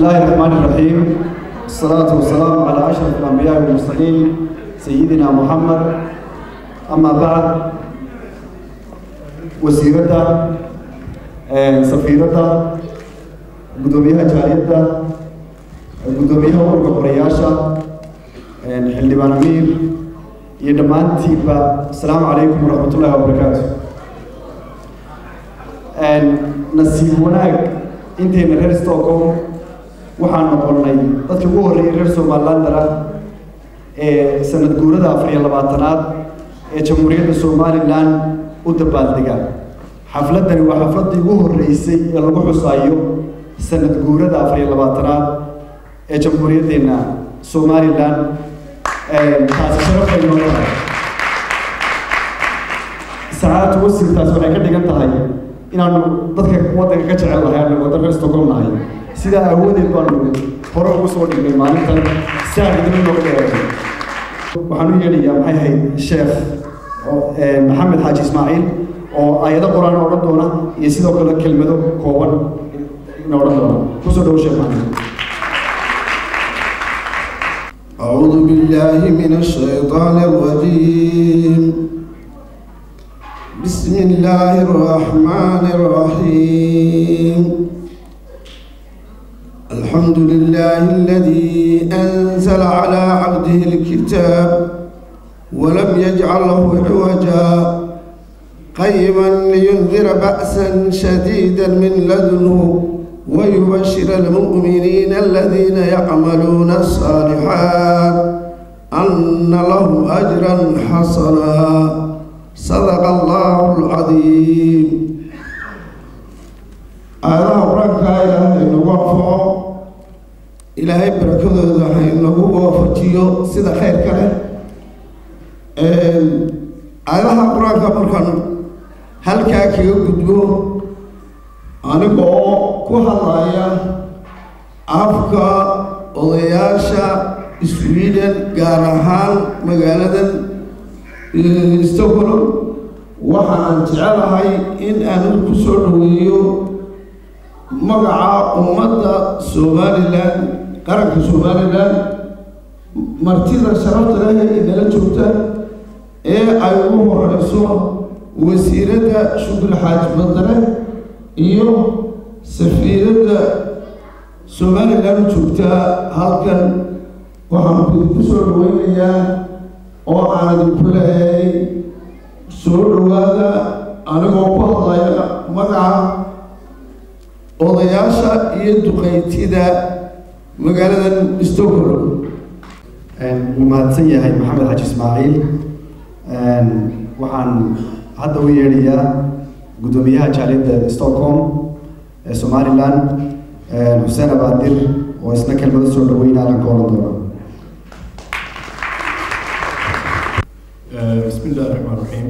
الله الرحمن الرحيم الصلاة والسلام على أشرف الأنبياء والمرسلين سيدنا محمد أما بعد وسيرته سفيرته قدوميها جاريته قدوميها ورقة قرياشة حلبان أمير يدمانتيبا السلام عليكم ورحمة الله وبركاته nasiib wanaag intayna reer stockholm waxaan noqonnay dadkii ugu horreeyay reer somalilander ah ee sanad guurada afar iyo labaatanaad ee jamhuuriyadda somalilan u dabaaldega xafladdani waa xafladdii ugu horreysay ee lagu xusaayo sanad guurada afar iyo labaatanaad ee jamhuuriyaddeena somalilan taasi sharafay noo tahay sacaadatu wasirtaas waxay ka dhigan tahay inaanu dadka waddanka ka jecel lahay anu waddan reer stockholm nahay sidaa aawadeed baanu hore ugu soo dhignay maalintan si aan idin nooga dheeratay waxaan u yeedhayaa maxay ahayd sheekh maxamed xaaji ismaaciil oo aayado qur-aan odhan doona iyo sidoo kale kelmado kooban ina odhan doona kusoo dhowo sheekh maxamed أعوذ بالله من الشيطان الرجيم بسم الله الرحمن الرحيم الحمد لله الذي أنزل على عبده الكتاب ولم يجعل له عوجا قيما لينذر بأسا شديدا من لدنه ويبشر المؤمنين الذين يعملون الصالحات أن لهم أجرا حسنا صدق الله العظيم aayadaha qur-aanka ilaahay nagu anfaco ilaahay barakadooda hay nagu waafajiyo sida khayrka leh aayadaha qur-aanka markaan halkaa kaga gudbo aniga oo ku hadlaya afka odayaasha sweden gaar ahaan magaaladan stockholm waxaan jecelahay in aan ku soo dhaweeyo magaca ummadda somalilan qaranka somalilan martida sharafta leh ee nala joogta ee ay ugu horeyso wasiiradda shukri xaaji badare iyo safiiradda somalilan joogta halkan waxaan idinku soo dhaweynayaa oo aan idinku lehay soo dhowaada anigoo ku hadlaya magaca odayaasha iyo duqaytida magaaladan stockholm wuu mahadsan yahay maxamed xaji ismaaciil waxaan hadda u yeedhayaa guddoomiyaha jaaliyadda stockholm ee somalilan xuseen abaadir oo isna kelmado soo dhaweyna alan ka odhan doono بسم الله الرحمن الرحيم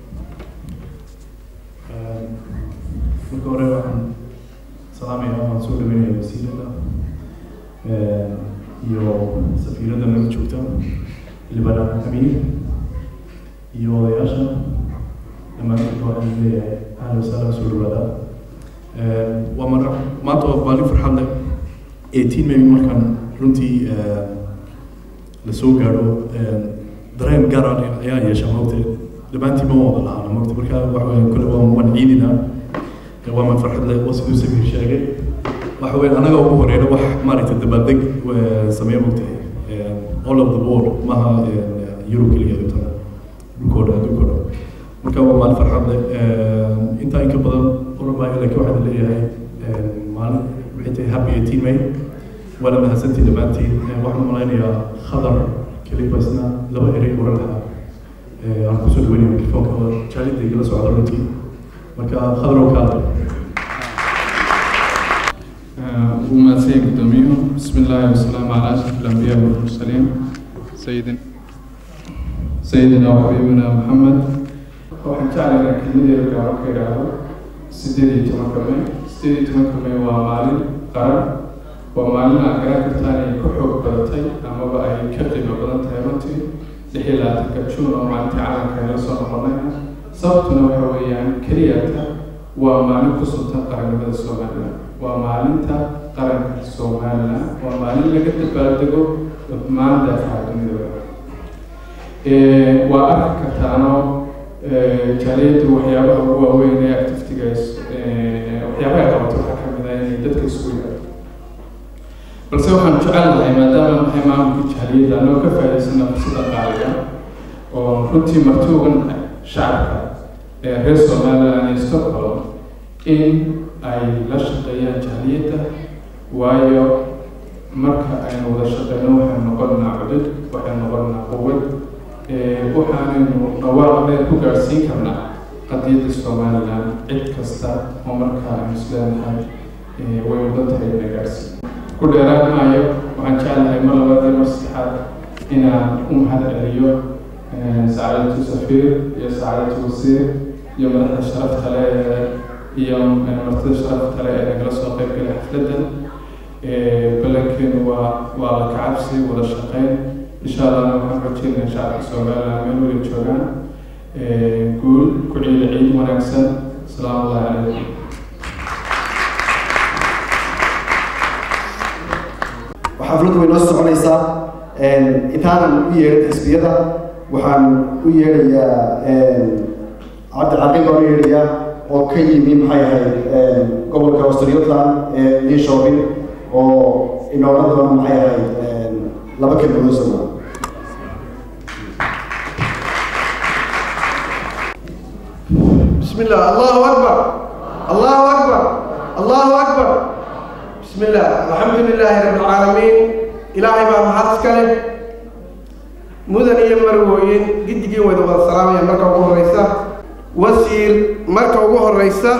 marka hore waxaan salaamaya waxaan soo dhaweynaya wasiirada iyo safiirada naga joogta libana amiir iyo odayaasha dhammaantood waxaan leeyahay ahlan wasahlan soo dhawaada waa mar maanta waa maalin farxad leh eighteen maybe markaan runtii la soo gaadho dareen gaar ah ayaan yeeshaa mogta dhammaantiin ma wada lahaana mogta marka waxa weya kule waa waan ciidina waa man farxad leh waa siduu safiir sheegay waxa weya anaga ugu horeyna wax maaragtay dabaaldeg sameeya mogtahay all of the world maaha yurub keliya intana dhulkoo dhan adduunkoo dhan marka waa maalin farxad leh intaa inka badan oran maayo laakiin waxaan leeyahay maalin waxay tahay happy eighteen may waana mahadsantiin dhammaantiin waxaan malaynayaa khadar kelibasna laba erey oran lahaa aan kusoo dhaweynaya mikrofoonka oo jaalida igala socda runtii marka khadrow kaada وماسي قدوميهم بسم الله والسلام على أشرف الأنبياء والمرسلين سيدنا سيدنا وحبيبنا محمد waxaan jeclahay kelmadeeda gaaro ka idhaahdo sideed iyo tobanka may sideed iyo tobanka may waa maalin qaran waa maalin aad garan kartaan ay ku xoog badatay amaba ay ka qiimo badan tahay runtii lix iyo labaatanka juun oo maalintii calanka la soo noqonay sababtuna waxa weeyaan keliyata waa maalin ku suntan qarannimada somaliland waa maalinta qaranka somalilan waa maalin laga dabaaldego dhammaan daafaha dunida waa arki kartaano jaaliyaddu waxyaabaha ugu waaweyn ee activitigaas waxyaabaha qabato waxaa ka mid ah inay dadka isku yimaado balse waxaan jecel lahay maadaama nahay maamulka jaaliyadda anoo ka faa'iidaysana fursada qaaliga oo runtii marti ugan shacabka ee reer somaliland iyo stockholm in ay la shaqeeyaan jaaliyadda waayo marka aynu wada shaqeyno waxaynu noqonnaa cudud waxaynu noqonnaa quwad waxaanaynu dhawaaq dheer ku gaadhsiin karnaa qadiyadda somaliland cid kasta oo markaa aynu isleenahay way mudan tahay ina gaadhsiin ku dheeraan maayo waxaan jeclahay mar labaad iyo mar saddexaad inaan u mahad celiyo saacadatu safiir iyo saacadatu wasiir iyo madaxda sharafta le iyo martida sharafta le ee nagala soo qayb galay xafladdan ballankeenu waa waa la kacabsi wada shaqeyn insha allahna waxaan rajeynaya shacabka somaliland meel weli joogaan guul ku ciida ciid wanaagsan asalaamu allahi calaykum xafladdu way noo soconaysaa intaanan u yeedhin xisbiyada waxaan u yeedhayaa cabdicaqil baan u yeedhayaa oo ka yimi maxay ahayd gobolka australiotland ee linshopping oo inoola doona maxay ahayd laba kelmadood soma بسم الله الله أكبر الله أكبر الله أكبر بسم الله الحمد لله رب العالمين إلهي ما محدث كله مدن يمروين قد جي ويدو السلام يا مركب أبوه الرئيسة وسير مركب أبوه الرئيسة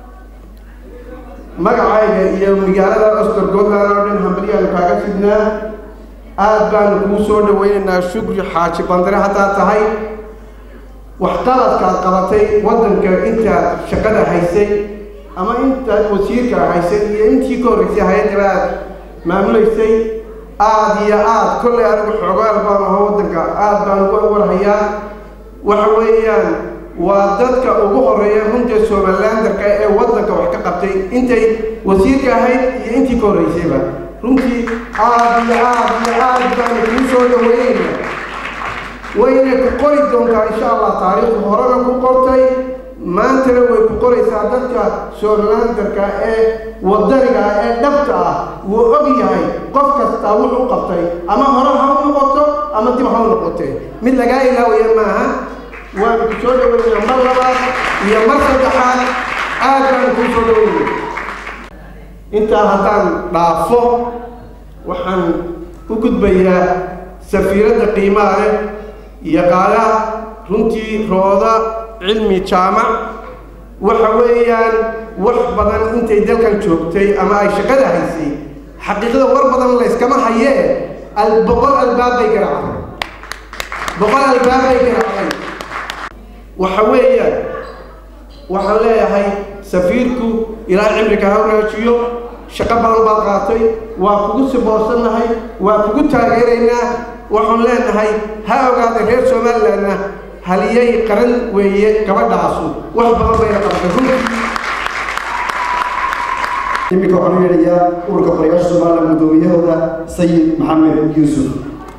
magacayga iyo magaalada ostorgoodland oo dhan hambaliyaanu kaaga fidnaa aad baanu kuu soo dhaweynaynaa shukri xaaji bandare haddaad tahay waxqabadkaad qabatay waddanka intaad shaqada haysay ama intaad wasiirka haysay iyo intii ka horreysay hay-addaba aad maamulaysay aada iyo aad kollay anigu xoogaal baan aho waddanka aad baan uga warhayaa waxa weeyaan waa dadka ugu horeeya runtii somalilandarka ee waddanka wax ka qabtay intay wasiirka ahayd iyo intii ka horreysayba runtii aad iyo aad iyo aad baanu kuu soo dhaweynayna wayna ku qori doontaa insha allah taariikhda horena ku qortay maantana way ku qoraysaa dadka somalilandarka ee wadaniga ah ee dhabta ah wuu og yahay qof kastaa wuxuu qabtay ama hore ha u noqoto ama dib ha u noqotee mid lagaa ilaawaya maaha waanu ku soo dhaweynaa mar labaad iyo mar saddexaad aad baanu kuu soo dhaweynaya intaa haddaan dhaafo waxaan u gudbayaa safiiradda qiimaha leh yaqaana runtii rooda cilmi jaamac waxa weeyaan wax badan intay dalkan joogtay ama ay shaqada haysay xaqiiqada war badan layskama hayee boqol albaab bay garaacday boqol albaab bay garaacday waxa weeyaan waxaan leeyahay safiirku ilaa cimriga ha wanaajiyo shaqo badan baad qaatay waa kugu siboosannahay waa kugu taageeraynaa waxaan leenahay ha ogaada reer somalilandna haliyay qaran weeye gabadhaasu wax badan bayna qabatay runtii iminka waxaan u yeedhayaa ururka qorayaasha somaliland guddoomiyahooda sayid maxamed yuusuf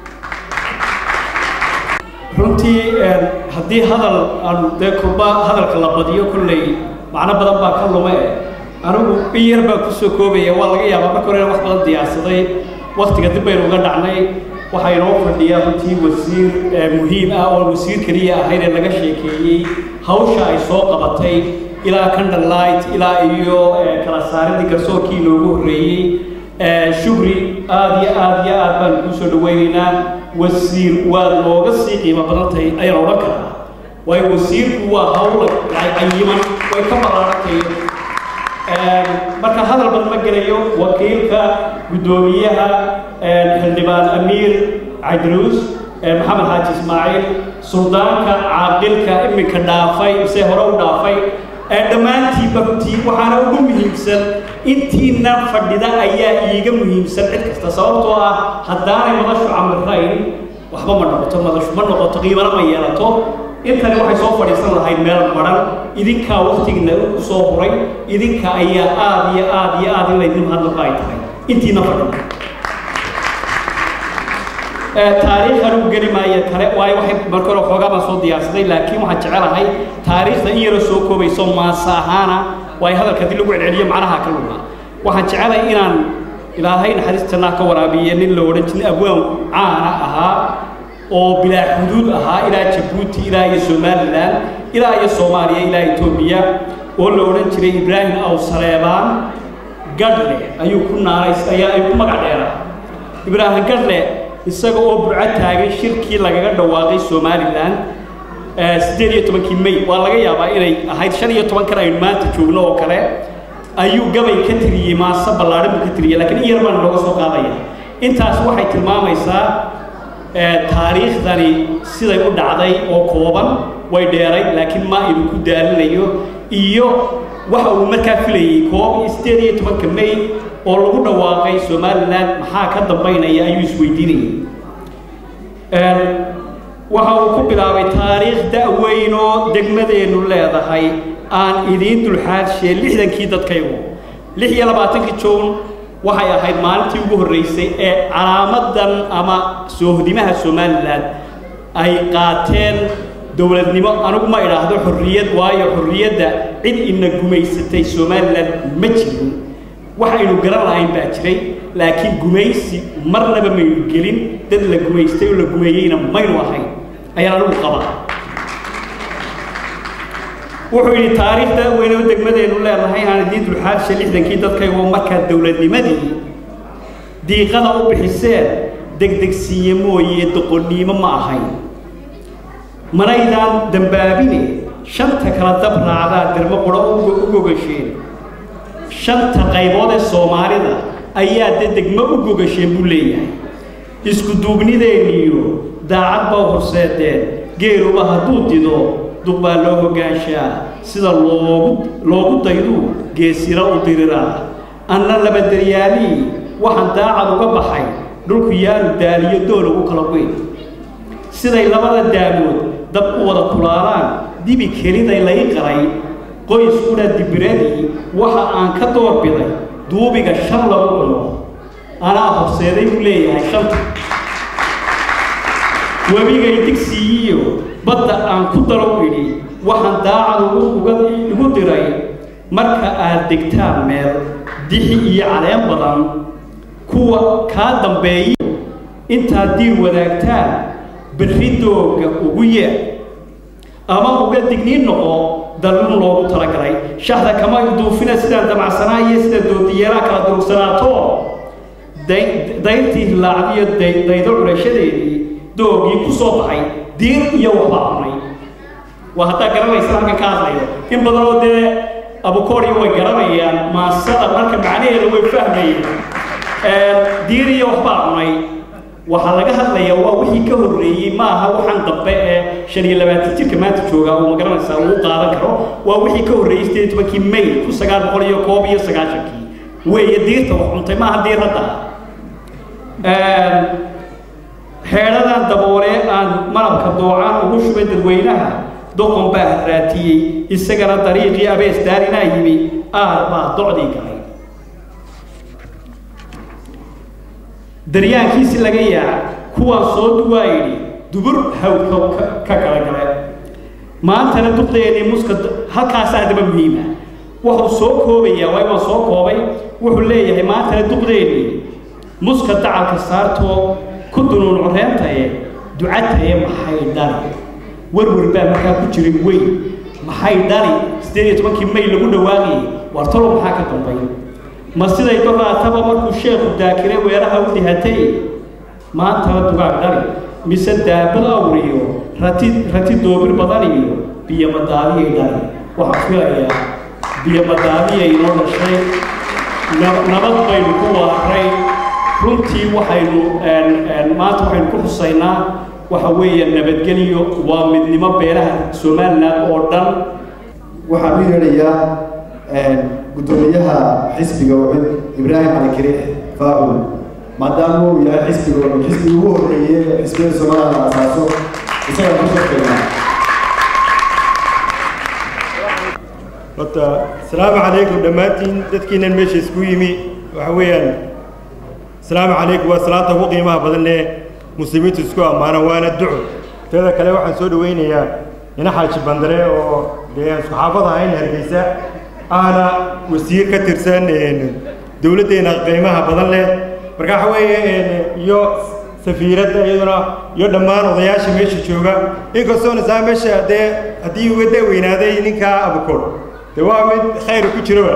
runtii haddii hadal aan dee kurba hadalka la badiyo kolley macno badan baa ka lume anigu in yar baan kusoo koobaya waa laga yaabaa marka hore wax badan diyaarsaday waktiga dib baynu uga dhacnay waxaa inoo fadhiyaa runtii wasiir muhiim ah oo wasiir keliya ahayd ee laga sheekeeyey hawsha ay soo qabatay ilaa candlelight ilaa iyo kala saaridii garsoorkii loogu horreeyey shukri aad iyo aad iyo aad baan kuu soo dhaweynaynaa wasiir waad nooga sii qiimo badan tahay ayaan odhan karaa waayo wasiirku waa hawla cayiman way ka ballaarantayo marka hadal badan ma gelayo wakiilka guddoomiyaha xildhibaan amiir cadruus maxamed xaaji ismaaciil suldaanka caaqilka iminka dhaafay mise hore u dhaafay dhammaantiiba runtii waxaana ugu muhiimsan intiina fadhida ayaa iiga muhiimsan cid kasta sababtoo ah haddaanay madashu camirayn waxba ma noqoto madashu ma noqoto qiimana ma yeelato intani waxay soo fadhiisan lahayd meel maran idinkaa waktigina u soo huray idinka ayaa aad iyo aad iyo aad in laydin hadlaqa ay tahay intiina fadhida taariikhan u geli maayo kale waayo waxay marka hore xoogaa baan soo diyaarsaday laakiin waxaan jecelahay taariikhda in yaroo soo koobayso maasa ahaana waayo hadalka haddii lagu celceliyo macnaha ka luma waxaan jecelahay inaan ilaahay naxariistanaa ka waraabiye nin la odhan jiray abwaan caana ahaa oo bilaa xuduud ahaa ilaa jabuuti ilaa iyo somalilan ilaa iyo soomaaliya ilaa etoobiya oo la odhan jiray ibraahim aw saleebaan gadhle ayuu ku naanays ayaa ay ku magac dheeraa ibraahim gadhle isaga oo burco taagay shirkii lagaga dhawaaqay somalilan siddeed iyo tobankii may waa laga yaabaa inay ahayd shan iyo toban kan aynu maanta joogno oo kale ayuu gabay ka tiriyey maase ballaadhan buu ka tiriyey laakiin in yar baan looga soo qaadaya intaas waxay tilmaamaysaa taariikhdani siday u dhacday oo kooban way dheeray laakiin ma idin ku daalinayo iyo waxa uu markaa filayey koob iyo siddeed iyo tobanka may oo lagu dhawaaqay somalilan maxaa ka dambaynaya ayuu isweydiinayay waxa uu ku bilaabay taariikh da-weyn oo degmadeennu leedahay aan idiin dulxaadshe lixdankii dadkaygu lix iyo labaatankii jown waxay ahayd maalintii ugu horreysay ee calaamadan ama soohdimaha somalilan ay qaateen dowladnimo anigu ma idhaahdo xorriyad waayo xorriyadda cid ina gumaysatay somalilan ma jirin waxaynu garan lahayn baa jiray laakiin gumaysi marnaba maynu gelin dad la gumaystay oo la gumeeyeyna maynu ahayn ayaan anigu qabaa wuxuu yidhi taariikhda weynoo degmadeennu leedahay aan idiin dulxaadsha lixdankii dadkaygo markaa dowladnimadii diiqada u bixiseen degdegsiiye mooye doqonniimo ma ahayn manaydaan dambaabine shanta kala dab raacdaa dermo quro u gogasheen shanta qaybood ee soomaalida ayaa de degmo u gogasheen buu leeyahay isku duubnideenniyo daacad baa horseedeen geeluba hadduu dido duq baa loo hoggaanshaa sida loogu loogu dayduu geesira u diriraa anna labaderyaalii waxaan daacad uga baxay dhulku yaanu daaliyo doolow u kala weyn siday labada daamood dab u wada kulaalaan dibi keliday lay qaray qoyskuna dibiradii waxa aan ka doorbiday duubiga shan lagu cuno anaa horseeday buu leeyahay shanta webigay digsiiyiyo badda aan ku daro idhi waxaan daacad uga igu diray marka aad degtaan meel dixi iyo caleen badan kuwa kaa dambeeyo intaad diir wadaagtaan berri dooga ugu yeer ama uga digniin noqo dalun loogu talagalay shahda kama duufina sidaan damacsanaa iyo sida doodiyeelaa kala durugsanaato dayrtii hilaacdiyo daydo curashadeedii doogii ku soo baxay diir iyo waxbaa cunay waa haddaa garanaysa halkan ka hadlayo in badan oo dee abukooriyo way garanayaan maasada marka macnaheeda way fahmayeen diir iyo waxbaa cunay waxaa laga hadlayaa waa wixii ka horreeyey ma aha waxaan dambe ee shan iyo labaatan jirka maanta jooga uu magaranaysaa uu qaadan karo waa wixii ka horreeyey sideed iyo tobankii may kun sagaal boqol iyo koob iyo sagaashankii weeye diirta wax cuntay maaha diir hadda xeedhadan daboolee aan malabka doocaan ugu shubay dadweynaha doqon baa harraatiyey isagana dariiqii abees daarinaa yimi aar baa docdii galay daryaankiisi laga yaaca kuwaan soo duwaa yidhi dubur hawdka ka kala gale maantana duqdeennii muska halkaasaa daba muhiima wuxuu soo koobayaa waay waan soo koobay wuxuu leeyahay maantana duqdeennii muska dacalka saartoo ku dunuun coreentaye ducataye maxay dhali warwar baa markaa ku jiray weyn maxay dhali siddeed iyo tobankii may lagu dhawaaqayay war talo maxaa ka dambay ma siday doraataba markuu sheekhu daakire weeraha u dihatay maantana dugaag dhali mise daabad awriyo rati rati doobir badan iyo biyomadaadiyay dhali waxaan filayaa biyomadaadiyay inoo dhashay nabad baynu ku waaray runtii waxaynu maanta waxaynu ku xusaynaa waxa weeye nabadgelyo waa midnimo beelaha somalilan oo dhan waxaan u yeedhayaa guddoomiyaha xisbiga wacid ibraahim cali kariix faa'ul maadaama uu yahay xisbiga wacid xisbiga ugu horreeyey xisbiyada soomaalida la asaaso isagaa ku shaqeynaa horta asalaamu calaykum dhammaantiin dadkiinan meesha isku yimi waxa weeyaan asalaamu calaykum waa salaanta ugu qiimaha badan leh muslimiintu isku ammaanaan waana duco teeda kale waxaan soo dhaweynayaa ina xaaji bandare oo dee aan isku xaafad ahayn hargeysa ahna wasiir ka tirsan dowladdeena qiimaha badan leh marka waxa weeye iyo safiiradda iyaduna iyo dhammaan odayaasha meesha jooga inkastoona saa meesha dee haddii uga daweynaaday ninkaa abukor dee waa mid khayr ku jiroba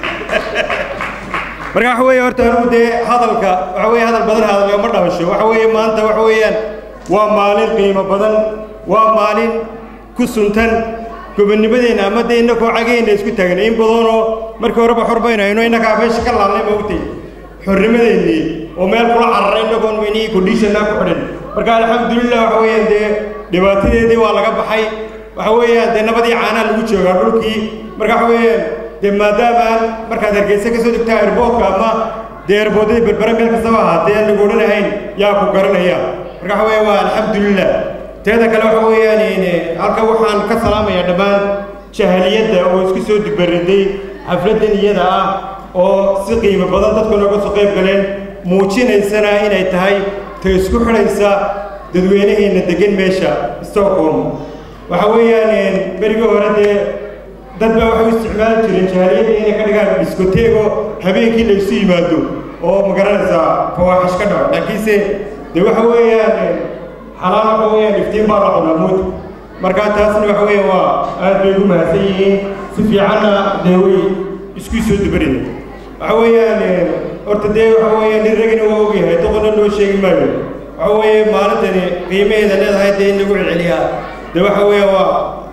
marka waxa weeye horta anugu dee hadalka waxa weeye hadal badan hadalka ma dhamasho waxa weeye maanta waxa weeyaan waa maalin qiimo badan waa maalin ku suntan gobonnimadeenna ama dee innakoo cageenna isku taagan in badanoo markii horeba xor baynu hayno innakaa meesha ka laalnay maogtay xornimadeennii oo meel kula cararay innagoon weynihii conditionaa ku xidhan marka alxamdulilah waxa weeyaan dee dhibaatadeedii waa laga baxay waxa weeyaan dee nabadii caanaa lagu joogaa dhulkii marka waxa weeyaan dee maadaamaan markaad hargeysa ka soo degtaa airboodka ama dee airboodadii berbere meel kastaba ahaatee aan lagu odhanahayn yaa ku garanaya marka waxa weeya waa alxamdulilah teeda kale waxa weeyaan halka waxaan ka salaamayaa dhammaan jahaliyadda oo isku soo dibariday xafladdan iyada ah oo si qiimo badan dadku nooga soo qayb galeen muujinaysana inay tahay ta isku xidhaysa dadweynaheenna degan meesha stockholm waxa weeyaan berigii hore dee dad baa waxay u isticmaali jireen jahaaliyadda inay ka dhigaan diskoteego habeenkii la isu yimaado oo magaranaysaa fawaaxish ka dhaco laakiinse dee waxa weeyaan xalaal waxa weeyaan iftiin baa la cunaa mood marka taasna waxa weeye waa aad bay ugu mahadsan yihiin si fiicanna dee way isku soo dubarida waxa weeyaan horta dee waxa weeyaan nin ragina waa ogyahay doqonna loo sheegi maayo waxa weeye maalintani qiimaheeda leedahay dee in lagu celceliyaa dee waxa weeye waa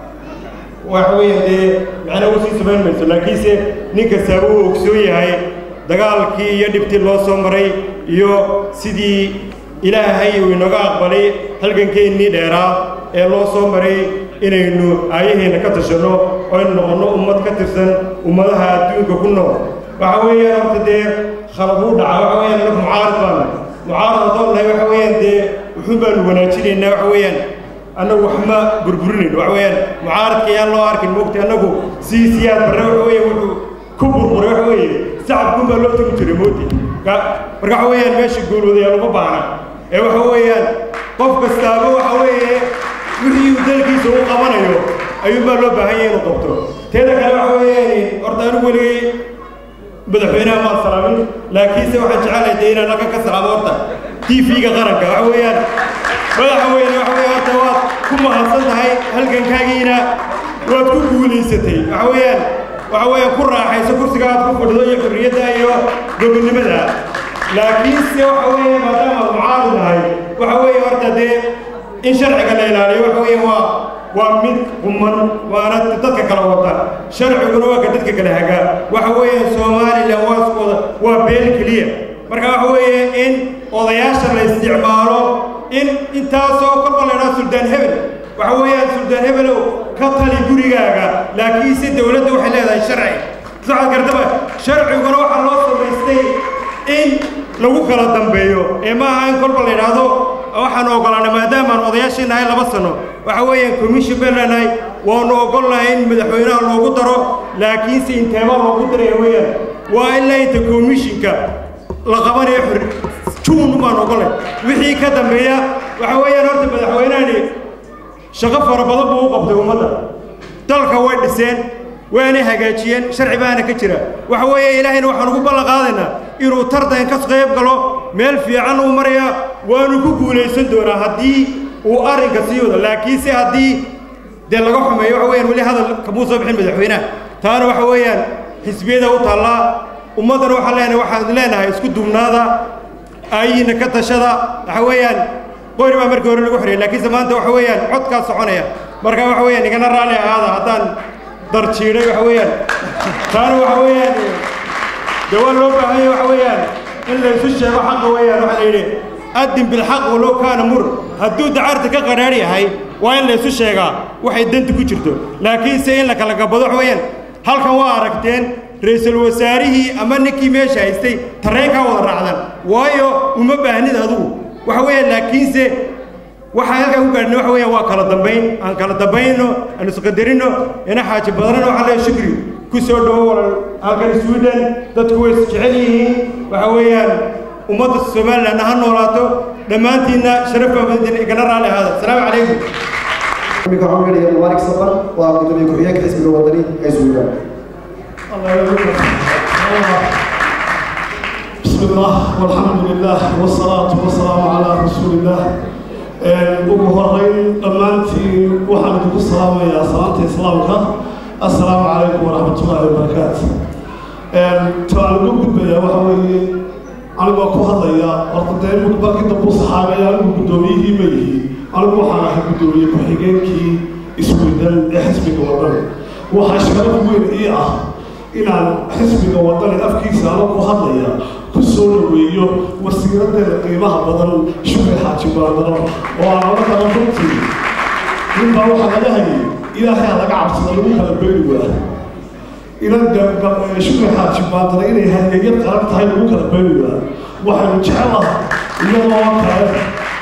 waxa weeyaan dee macna u sii samayn mayso laakiinse nin kastaaba uu ogsoon yahay dagaalkii iyo dhibtii loo soo maray iyo sidii ilaahay uu inaga aqbalay halgankeennii dheeraa ee loo soo maray inaynu aayaheenna ka tashanno oo aynu noqonno ummad ka tirsan ummadaha adduunka ku nool waxa weeyaan horta dee khalad uu dhaca waxa weeyaan annagu mucaarad baana mucaarad haddoo nahay waxa weeyaan dee wuxuun baanu wanaajinaynaa waxa weeyaan annagu wax ma burburinayno waxa weeyaan mucaaradka yaan loo arkin moogta annagu sii siyaad barre waxa weeye wuxuu ku burburay waxa weeye sacabkun baa loo tegi jiray mooti marka waxa weeyaan meesha guulwadayaa lama baahna ee waxa weeyaan qof kastaaba waxa weeye wixii uu dalkiisa u qabanayo ayuunbaa loo baahan yahay inuu qabto teeda kale waxa weeyaan horta anigu weligay madaxweynaha maan salaamin laakiinse waxaan jecelahay dee inaan halka ka salaamo horta t v-ga qaranka waxa weeyaan madaxweyne waxa weeye horta waad ku mahadsan tahay halgankaagiina waad ku guulaysatay waxa weeyaan waxa weeyaan ku raaxayso kursiga aad ku fadhido iyo xurriyadda iyo gobonnimada laakiinse waxa weeye maadaama aad mucaarad nahay waxa weeye horta dee in sharciga la ilaaliyo waxa weeye waa waa mid quman waana dadka kala wata sharciguna waa ka dadka kala hagaa waxa weeye somalilan waa iskooda waa beel keliya marka waxa weeye in odayaasha la isticmaalo in intaasoo kolba la idhaha suldaan hebel waxa weeyaan suldaan hebelow ka tali gurigaaga laakiinse dowladda waxay leedahay sharci socod kartaba sharciguna waxaa loo samaystay in lagu kala dambeeyo ee ma aha in kolba la idhaahdo waxaan ogolaanay maadaamaan odayaashii nahay laba sano waxa weeyaan commission baan leenahay waanu ogolnahay in madaxweynaha loogu daro laakiinse inteebaa loogu daraya weeyaan waa ilaa inta commissionka la qabanayo xor juun baan ogolnay wixii ka dambeeya waxa weeyaan horta madaxweynahani shaqo fara badan buu u qabtay ummadda dalka way dhiseen waanay hagaajiyeen sharci baana ka jira waxa weeye ilaahayna waxaan ugu ballan qaadaynaa inuu tartan ka qayb galo meel fiican uu maraya waanu ku guulaysan doonaa haddii uu arrinka sii wado laakiinse haddii dee laga xumeeyo waxa weeyaan weli hadal kamuu soo bixin madaxweynaha taana waxa weeyaan xisbiyada u taallaa ummaddana waxaan leenahay waxaan leenahay isku duubnaada aayihiinna ka tashada waxa weeyaan qori baa markii hore lagu xoreyay laakiinse maanta waxa weeyaan codkaa soconaya marka waxa weeyaan igana raalli ahaada haddaan darjiidhay waxa weeyaan taana waxa weeyaan dee waa loo baahan yahay waxa weeyaan in la isu sheego xaqa weeyaan waxaa la yidhi addin bilxaq walow kaana mur hadduu dacarta ka qadhaadh yahay waa in la isu sheegaa waxay danta ku jirto laakiinse in la kala gabado waxa weeyaan halkan waa aragteen ra-iisul wasaarihii ama ninkii meesha haystay tareenkaa wada raacdan waayo uma baahnid adugu waxa weeyaan laakiinse waxaa halkaa ku gaadhna waxa weeyaan waa kala dambayn aan kala dambayno aan isqadarino ina xaaji badanana waxaa leeyahay shukri ku soo dhowo walal halkan sweden dadku way isjecel yihiin waxa weeyaan ummadda somalilandna ha noolaato dhammaantiinna sharaf baa mudantiin igana raalli ahaada asalaamu calaykum iminka waxaan gelaya mubaarak saban waa gudoomiye ku-xigeenka xisbiga wadani ee suudaan بسم الله والحمد لله والصلاة والسلام على رسول الله ugu horeyn dhammaantiin waxaan idinku salaamayaa salaanta islaamka assalaamu calaykum waraxmatullaahi wabarakaatu taan ugu gudbayaa waxa weeye anigoo ku hadlaya horta dee markii dambu saxaabay anigu guddoomiyihii ma yihi anigu waxaan ahay guddoomiye ku-xigeenkii isweydan ee xisbiga wadani waxaa sharaf weyn ii ah inaan xisbiga wadani afkiisa ano ku hadlaya ku soo dhaweeyo wasiiradeeda qiimaha badan shukri xaaji baandaro oo aan oga kala runtii ninbaa waxaa laga hayay ilaahay ha laga cabsada lagu kala beeri waa inan shukri xaaji baandaro inay hadeegyad qaran tahay lagu kala beeri waa waxaynu jecelaha iyadoo kale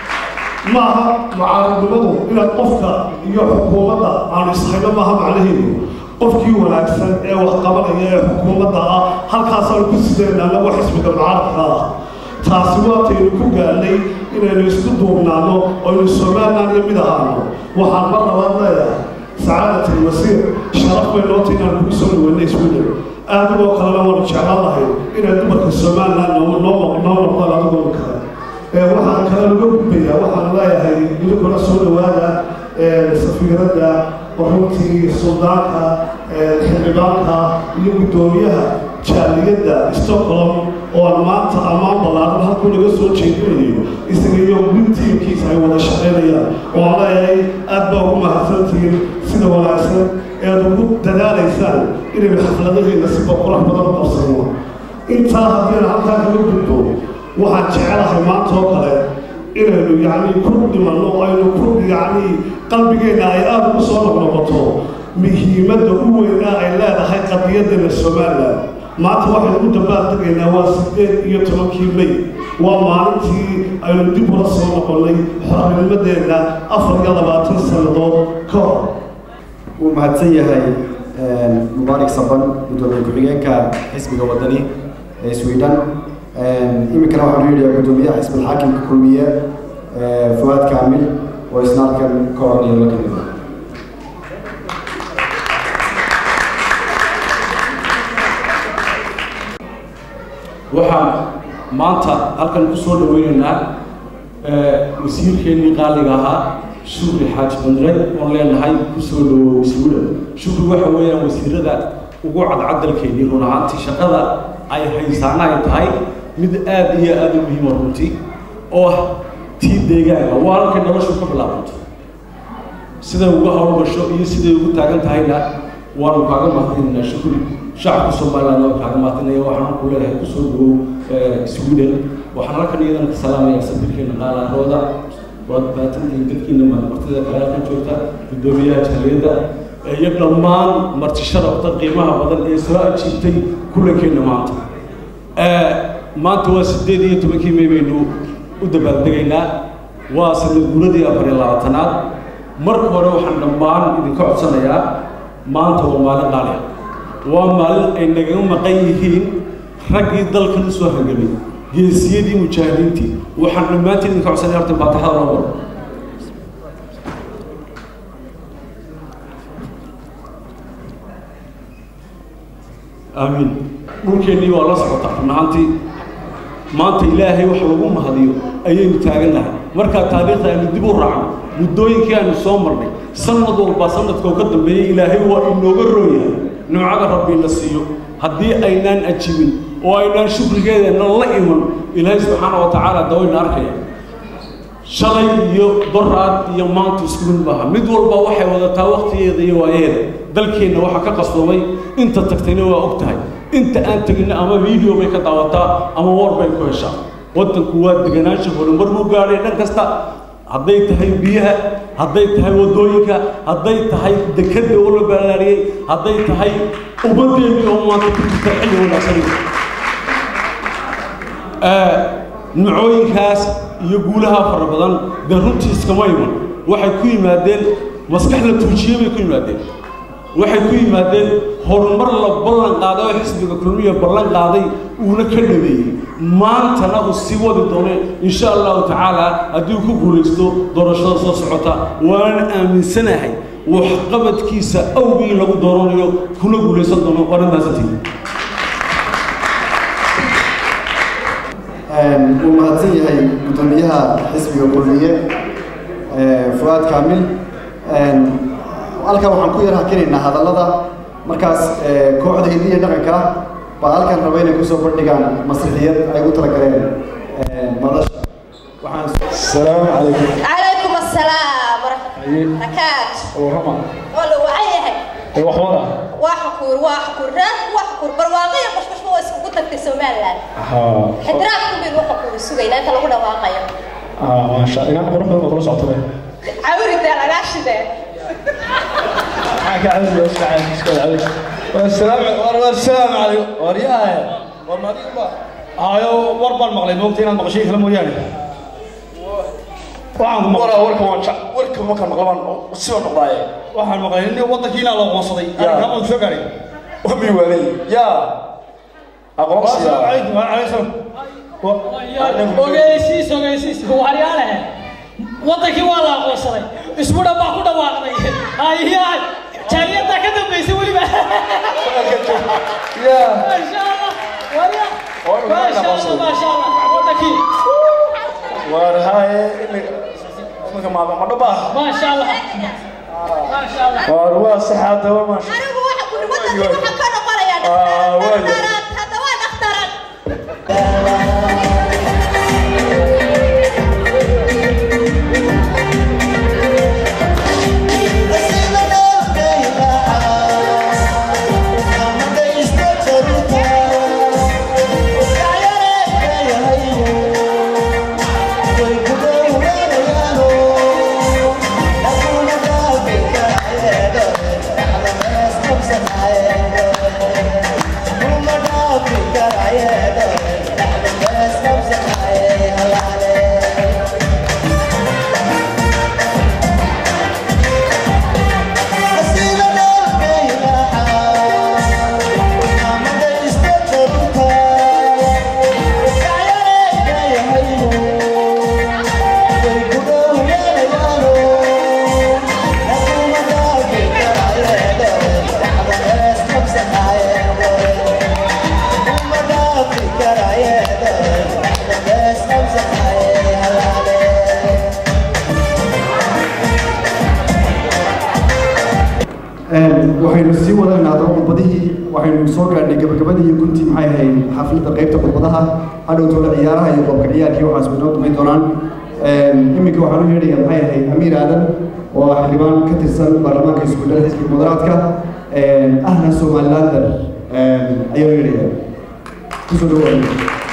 maaha mucaaradnimadu inaad qofka iyo xukuumadda aanu ishayno maaha macnaheedu qofkii wanaagsan ee wax qabanaya ee xukuumadda ah halkaasaanu ku sideen annagu xisbiga mucaaradka ah taasi waataynu ku gaadnay inaynu isku duubnaano oynu somaliland iyo mid ahaano waxaan mar labaad leeyahay sacaadat alwasiir sharaf bay noota inaan kugu soo dhaweynay sweden adigoo kalena waanu jeclaan lahay inay dumarka somaliland noo noo noqdaan adigoo kale waxaan kale laga gudbayaa waxaan leeyahay idinkuna soo dhawaada safiiradda runtii suldaanka xildhibaanka iyo guddoomiyaha jaaliyadda stockholm oo aan maanta ammaan ballaaran halkuu laga soo jeedinayo isaga iyo wintiinkiisa ay wada shaqaynayaan oo aan leeyahay aad baa ugu mahadsantihiin sida wanaagsan ee aad ugu dadaalaysaan inaynu xafladaheena si boqolax badan u qabsano intaa haddii aan halkaa kaga gudbo waxaan jecelahay maanta oo kale inaynu yacni ku dhimanno aynu ku yacni qalbigeenna ay aada ugu soo noqnoqoto muhiimadda u weynaa ay leedahay qadiyadeena somaliland maanta waxaynu u dabaaldegaynaa waa sideed iyo tobankii may waa maalintii aynu dib ula soo noqonnay xornimadeenna afar iyo labaatan sannadood ka hor wuu mahadsan yahay mubaarak saban gudoomiye ku-xigeenka xisbiga wadani ee sweden iminkana waxaan u yidhayaa guddoomiyaha xisbi alxaakimka kulmiye fuwaad kaamil oo isna halkan ka odhanaya la kamid ah waxaan maanta halkan ku soo dhaweynaynaa wasiirkeennii qaaliga ahaa shukri xaaji bandre oon leenahay ku soo dhawow sweden shukri waxa weeyaan wasiirada ugu cadcadalkeennii run ahaantii shaqada ay haysaana ay tahay mid aada iyo aada u muhiima runtii oo tii deegaanka waa halkay noloshu ka bilaabanto siday ugu hawlgasho iyo siday ugu taagan tahayna waanu kaaga mahadinaynaa shukri shacabka somaliland waan kaaga mahadinaya waxaan ku leeyahay kusoo dhawow sweden waxaan halkan iyadana ka salaamaya sabirkeena qaalaarooda waad baatantihiin dadkiina martida kale halkan joogta guddoomiyaha jaaliyadda iyo dhammaan marti sharafta qiimaha badan ee soo ajiibtay kulankeenna maanta maanta waa sideed iyo tobankii may baynu u dabaaldegaynaa waa sanad guuradii afar iyo labaatanaad marka hore waxaan dhammaan idinka codsanayaa maanta waa maalin qaali ah waa maalin ay nagaga maqan yihiin raggii dalkan u soo hangamay geesiyadii mujaahidiintii waxaan dhammaantiin idinka codsanaya horta faataxada loo wado aamiin dhulkeennii waa la socota run ahaantii maanta ilaahay wax lagu mahadiyo ayaynu taagannahay markaa taariikhda aynu dib u raacno muddooyinkii aynu soo marnay sanad walba sanadkoo ka dambeeyey ilaahay waa inooga rooyahay nimcada rabbiina siiyo haddii aynaan ajibin oo aynaan shukrigeedana la iman ilaahay subxaana wa tacaala dawayna arkaya shalay iyo doraad iyo maanta isku mid maaha mid walba waxay wadataa waktigeeda iyo waayaheeda dalkeenna waxaa ka qastoomay inta tagtayna waa og tahay inta aan teginna ama video bay ka daawataa ama war bay ku heshaa waddanku waa deganaansha horumar buu gaadhay dhan kasta hadday tahay biyaha hadday tahay waddooyinka hadday tahay dekadda oo la ballaariyey hadday tahay ummaddeennii oo maanta ku jirta xilli wanaagsan nimcooyinkaas iyo guulaha fara badan dee runtii iskama iman waxay ku yimaadeen maskax la tuujiyey bay ku yimaadeen waxay ku yimaadeen horumar la ballan qaaday oo xisbiga kulmiya ballan qaaday uuna ka dhabeeyey maantana uu sii wadi doono insha allahu tacaala haddii ku guulaysto doorashada soo socota waanan aaminsanahay waxqabadkiisa awgii lagu dooranayo kuna guulaysan doono waana mahadsantihin wuu mahadsan yahay guddoomiyaha xisbiga kulmiye fuaad kaamil halkan waxaan ku yar hakinaynaa hadallada markaas kooxda hidiya dhaqanka baa halkan raba inay kusoo bandhigaan masrixiyad ay u talagaleen madasha waxaan السلام عليكم عليكم السلام ورحمة الله وبركاته ورحمة والله وعيها وحورة وحكور وحكور راد وحكور برواقية مش مش هو اسمه قلت لك سومال لان ها حدراكم بالوحكور السوقي لا انت لو قلنا واقية اه ما شاء الله انا بروح بروح صوت به عوري ده انا عاش ده حاجة عندي بس قاعد اسكت عليك والسلام والسلام عليكم ورياه والله هايو وربا المغلي موقتين المغشي كلام ويانا waxaan waraa warka waan jac warka markaan maqlabaan siba noqdaaye waxaan maqlay in wadankiina la qoonsaday arrinkaa ma soo gaaray wami waalay yaa aqoonsi السلام عليكم وعليكم السلام ogeysiis ogeysiis waaryaalahe wadankii waa la aqoonsaday isku dhanbaa ku dhawaaqday hayaay jaaliyadda ka dambaysa weliba maasha allah warya maasha allah maasha allah wadankii waar haaye imika maaba ma dhaba maasha allah maasha allah waar waa saxaada waa maasha anigu waxa ku wadankii waxa ka noqonaya Ah, waayo. dhakhtarad hadda waa dhakhtarad waxaynu sii wadaynaa haddaba khudbadihii waxaynu soo gaadhnay gabagabadii iyo guntii maxay ahayd xafladda qaybta khudbadaha hadhowtooda ciyaaraha iyo qoobka ciyaarkii waxaas way noo dumayn doonaan iminka waxaan u yeedhayaa maxay ahayd amiir aadan oo ah xildhibaan ka tirsan baarlamaanka iskuullada xisbiga mudaraadka ahna somalilander ayaan u yeedhayaa kusoo dhawaada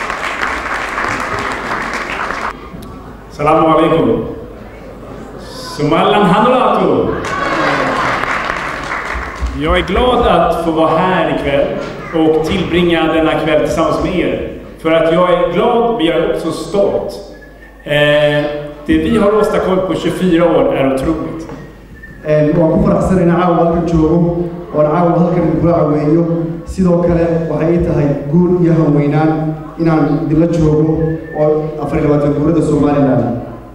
Salamu alaikum. Somaliland Hanulato. Jag är glad att få vara här ikväll och tillbringa denna kväll tillsammans med er. För att jag är glad, men jag är också stolt. Eh, det vi har åstadkommit på 24 år är otroligt. waan ku faraxsan inaan caawa halkan joogo oon caawa halkan idinkula caweeyo sidoo kale waxay ii tahay guul iyo hanweynaan inaan idinla joogo oo afar iyo labaatan guurada somaliland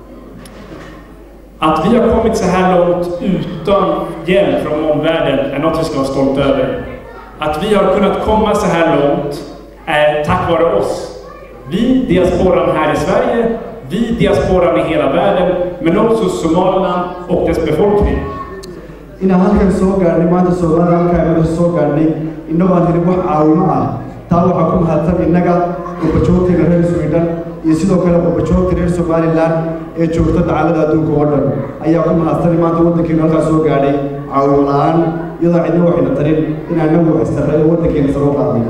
Att vi har kommit så här långt utan hjälp från omvärlden är något vi ska vara stolta över. Att vi har kunnat komma så här långt är tack vare oss. Vi, diasporan här i Sverige, vi, diasporan i hela världen, men också Somaliland och dess befolkning. inaan halkan soo gaadhnay maanta soomaalida halkaa inaga soo gaadhnay innagoo aan helin wax caawimo ah taa waxaa ku mahadsan innaga qurbajoogteena reer sweden iyo sidoo kale qurbajoogta reer somaliland ee joogta dacalada adduunka oo dhan ayaa ku mahadsan maanta waddankeenu halkaa soo gaadhay caawimo la-aan iyadoo cidna waxayna tarin inaan nagu istarray oo waddankeena saro qaadnay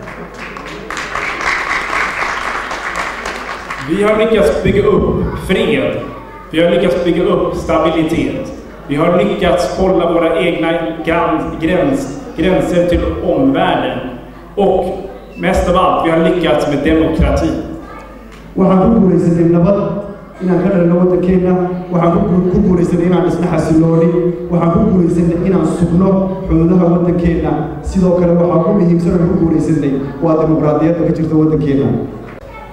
Vi har lyckats bygga upp fred. Vi har lyckats bygga upp stabilitet. Vi har lyckats hålla våra egna gräns, gräns, gränser till omvärlden. Och mest av allt, vi har lyckats med demokrati. waxaan ku guulaysanay nabad inaan ka dhalino waddankeena waxaan ku gu- ku guulaysanay inaan dhisno xasilooni waxaan ku guulaysanay inaan sugno xuduudaha waddankeena sidoo kale waxaan ku muhiimsan oo ku guulaysanay waa dimuqraadiyadda ka jirta waddankeena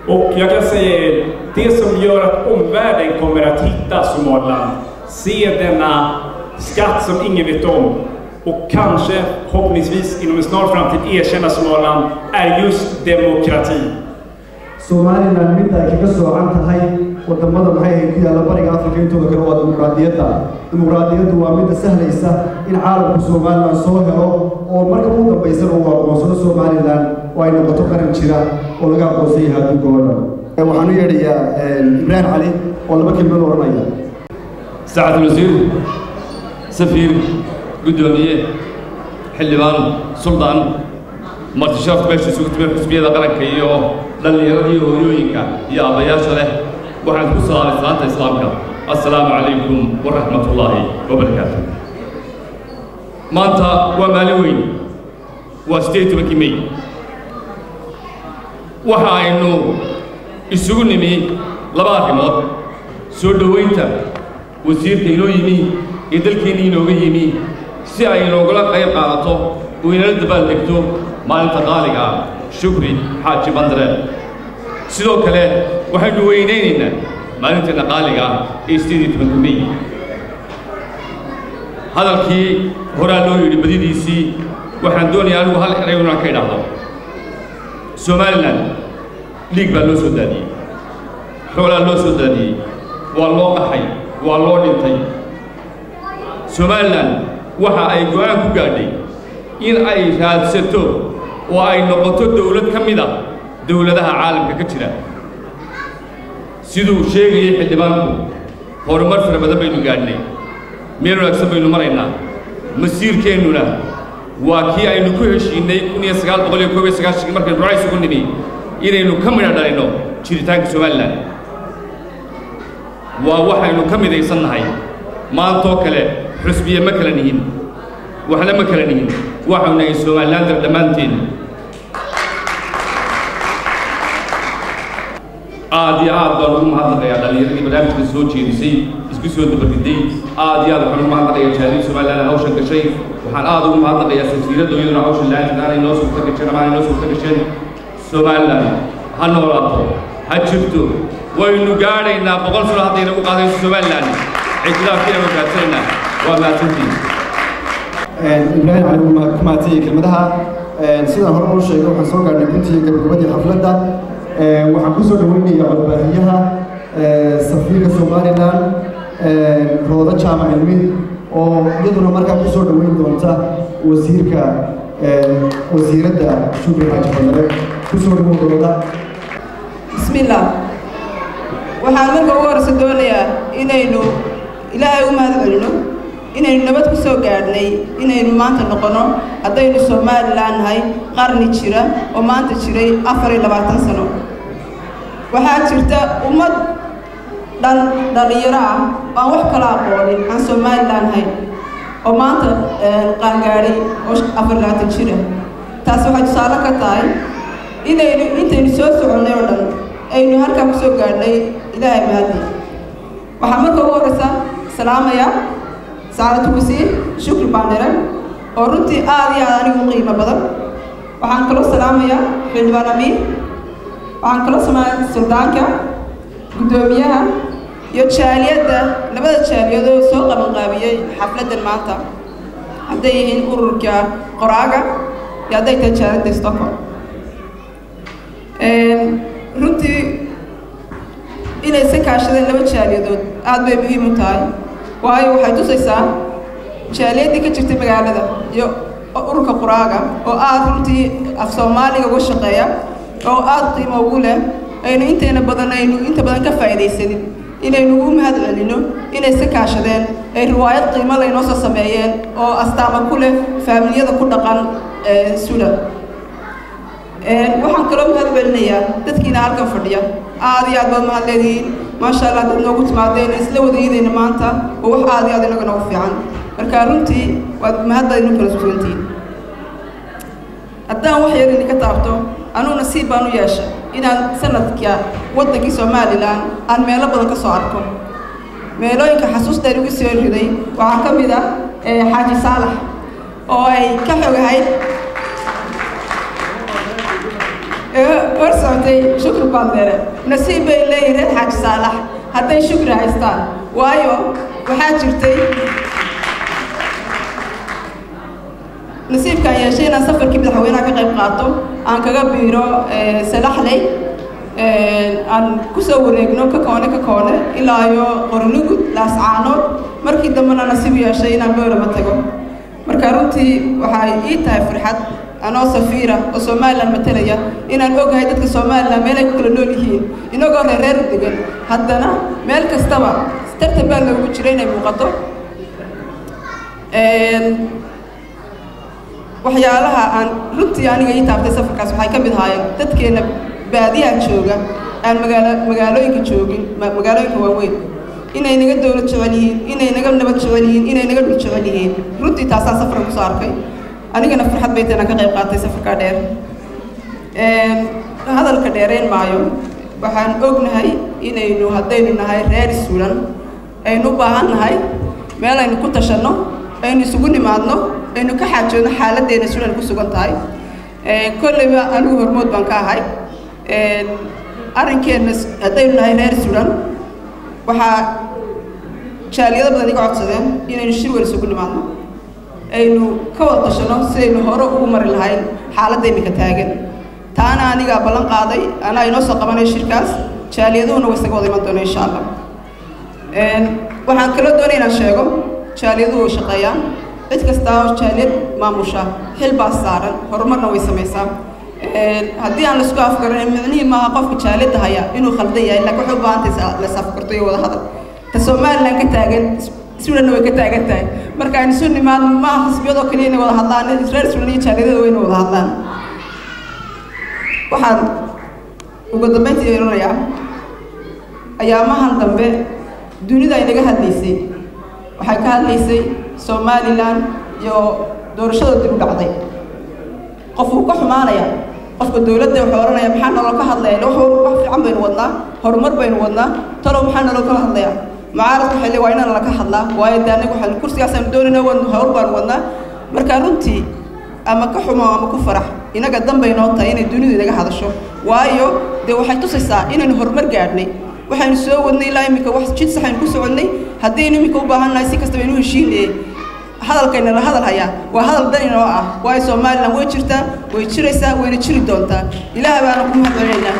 Och jag kan säga er, det som gör att omvärlden kommer att hitta Somaliland, se denna skatt som ingen vet om och kanske, förhoppningsvis inom en snar framtid erkänna Somaliland, är just demokrati. somalilan mid ay kaga soocan tahay wadamada maxay ahayd ku yaalla bariga afrika intooda kale waa dimuqraadiyadda dimuqraadiyaddu waa midda sahlaysa in caalamku somalilan soo helo oo marka ugu dambaysana uu aqoonsado somalilan oo ay noqoto qaran jira oo laga aqoonsan yahay adduunka oo dhan waxaan u yeedhayaa ibraahim cali oo laba kelmad odhanaya سعد الوزير سفير قدومية حلبان سلطان marti sharaf meesha isugu timid xusbiyada qaranka iyo dhallinyaradii hooyooyinka iyo aabbayaasha leh waxaan ku salaamay salaanta islaamka assalaamu calaykum waraxmatullaahi wabarakaatu maanta waa maalin weyn waa sideed iyo tobankii may waxa aynu isugu nimi laba arrimood soo dhoweynta wasiirka inoo yimi iyo dalkeenni inooga yimi si ay inoogula qayb qaadato oo inala dabaaldegto maalinta qaaliga ah shukri xaaji bandare sidoo kale waxaynu weynaynaynaa maalinteenna qaaliga ah ee sideed iyo tobanka may hadalkii horaa loo yidhi badidiisii waxaan doonayaa anigu hal eray inaan ka idhaahdo somalilan dhiig baa loo soo daadiyey xoolaa loo soo daadiyey waa loo qaxay waa loo dhintay somalilan waxa ay go'aan ku gaadhay in ay raadsato oo ay noqoto dowlad ka mid a dowladaha caalamka ka jira siduu sheegayay xildhibaanku horumar fara badan baynu gaadhnay meel wanaagsan baynu maraynaa masiirkeennuna waa kii aynu ku heshiinnay kun iyo sagaal boqol iyo koob iyo sagaashankii markaynu rucays ugu nimi inaynu ka midha dhalinno jiritaanka somalilan waa waxaynu ka midaysan nahay maantoo kale xusbiye ma kala nihin waxna ma kala nihin waxau nahay somalilander dhammaanteen aad iyo aad baan ugu mahadnaqayaa dhallinyaradii barnaamijka soo jeedisay isku soo dabariday aad iyo aad waxaan ugu mahadnaqayaa jaaliin somaliland hawshan gashay waxaan aad ugu mahadnaqayaa safiiradda iyaduna hawshan laanta aanay noo suurta gasheen ama aanay noo suurta gasheen somaliland ha noolaato ha jirto waynu gaadhaynaa boqol sano hadday nagu qaadayso somaliland ictilaafkiina waan gaadsanayna waa mahadsantiin ibraahim cali wuu ku mahadsanyahay kelmadaha sidaan hore uu sheegay waxaan soo gaadhnay guntiga gabagabadii xafladda waxaan ku soo dhaweynayaa codbaahiyaha safiirka somalilan roodo jaamac cilmi oo iyaduna markaa ku soo dhaweyn doonta wasiirka wasiiradda shukri xaaji fadale ku soo dhawow rooda bismillaah waxaan marka ugu horeysa doonayaa inaynu ilaahay u mahad celino inaynu nabad ku soo gaadhnay inaynu maanta noqono haddaynu somalilan nahay qarni jira oo maanta jiray afar iyo labaatan sano waxaa jirta ummad dhan dhallinyaro ah aan wax kala aqoonin aan somalilan nahayn oo maanta qaangaadhay oo afar iyo labaatan jira taas waxay tusaale ka tahay inaynu intaynu soo soconnay oo dhan aynu halkaa ku soo gaadhnay ilaahay mahadi waxaa marka ugu horeysa salaamaya saaratu wasiir shukri baandhere oo runtii aad iyo aad anigu qiimo badan waxaan kaloo salaamayaa xildhibaan amiin waxaan kaloo salaamaya suldaanka guddoomiyaha iyo jaaliyadda labada jaaliyadoo soo qabanqaabiyey xafladdan maanta hadday yihiin ururka qoraaga iyo hadday tahay jaaliyadda stockholm runtii inay se kaashadeen laba jaaliyadood aad bay muhiim u tahay waayo waxay tusaysaa jaaliyaddii ka jirtay magaalada iyo ururka quraaga oo aad runtii af soomaaliga uga shaqeeya oo aad qiimo ugu leh aynu inteena badan aynu inta badan ka faa'iidaysanin inaynu ugu mahad celino inay se kaashadeen ay riwaayad qiimo laynoo soo sameeyeen oo astaama ku leh faamiliyada ku dhaqan sudan waxaan kaloo mahad celinayaa dadkiina halkan fadhiya aad iyo aad baad mahad leedihiin maasha allah dad noogu timaadeen isla wadayadayna maanta oo wax aad iyo aad inaga noogu fiican marka runtii waad mahaddaydnu kala sugantihiin haddaan wax yar idinka taabto anugu nasiib baan u yeesha inaan sanadka waddankii somalilan aan meelo badan ka soo arko meelooyinka xasuustaan igu soo riday waxaa ka mid ah xaaji saalax oo ay ka xogahayd ee hor socotay shukri bandere nasiib bay leeyihin reer xaaji saalax hadday shukri haystaan waayo waxaa jirtay nasiibkaan yeeshay inaan safarkii madaxweynaha ka qayb qaato aan kaga biiro salaxley aan kusoo wareegno ka koone ka koone ilaa iyo qornugud laascaanood markii dambena nasiib yeeshay inaan boorama tago marka runtii waxay ii tahay farxad anoo safiira oo somalilan matalaya inaan ogahay dadka somalilan meelay ku kala nool yihiin inagoo reereer u degan haddana meel kastaba tartan baa loogu jira inay muuqato waxyaalaha aan runtii aniga ii taabtay safarkaas waxay ka mid ahaayeen dadkeena baadiyaha jooga aan magaalo magaalooyinka joogin magaalooyinka waaweyn inay naga dowlad jecel yihiin inay naga nabad jecel yihiin inay naga dhul jecel yihiin runtii taasaan safarka kusoo arkay anigana farxad bay tahay inaan ka qayb qaatay safarkaa dheer hadalka dheerayn maayo waxaan ognahay inaynu haddaynu nahay reer suulan aynu u baahan nahay meel aynu ku tashanno aynu isugu nimaadno aynu ka xaajoodno xaaladdeena suulan ku sugan tahay kolleyba anigu hormood baan ka ahay arrinkeenna haddaynu nahay reer suulan waxaa jaaliyado badan iga codsadeen inaynu shir wal isugu nimaadno aynu ka wada tashano sidaynu hore ugu mari lahayn xaaladda iminka taagan taana anigaa ballan qaaday anaa inoo soo qabanay shirkaas jaaliyaduhuna way isaga wada iman doona insha allah waxaan kaloo doonay inaan sheego jaaliyaduhu way shaqeeyaan cid kastaa oo jaaliyad maamusha xil baa saaran horumarna way samaysaa haddii aan laisku afgaran micnihii maaha qofka jaaliyadda haya inuu khaldan yahay laakiin waxay u baahan tahay las afgarto iyo wada hadal ta somalilan ka taagan suulanna way ka taagan tahay marka aynu isu nimaadno maaha xisbiyadoo kaliya inay wada hadlaan reer suulan iyo jaaliyadada wayna wada hadlaan waxaan ugu dambayntii yeelanayaa ayaamahan dambe dunida ay naga hadlaysay waxay ka hadlaysay somalilan iyo doorashada dib u dhacday qof wuu ka xumaanaya qofka dowladda wuxuu odhanaya maxaa naloo ka hadlaya wax wax fiican baynu wadnaa horumar baynu wadnaa talow maxaa naloo kala hadlaya mucaaradku waxay leeyihin waa inaan laka hadlaa waayo dee anagu waxaan kursigaasaan doonayna wan hawl baanu wadnaa marka runtii ama ka xumo ama ku farax inaga danbay noo tahay inay dunidu inaga hadasho waayo dee waxay tusaysaa inaynu horumar gaadhnay waxaynu soo wadnay ilaa iminka wax jid saxaynu ku soconnay haddaynu iminka u baahan nahay si kastaba aynu heshiinee hadalkayna la hadal hayaa waa hadal dan inoo ah waayo somalilan way jirtaa way jiraysaa wayna jiri doontaa ilaah baana ku mahadcelinaynaa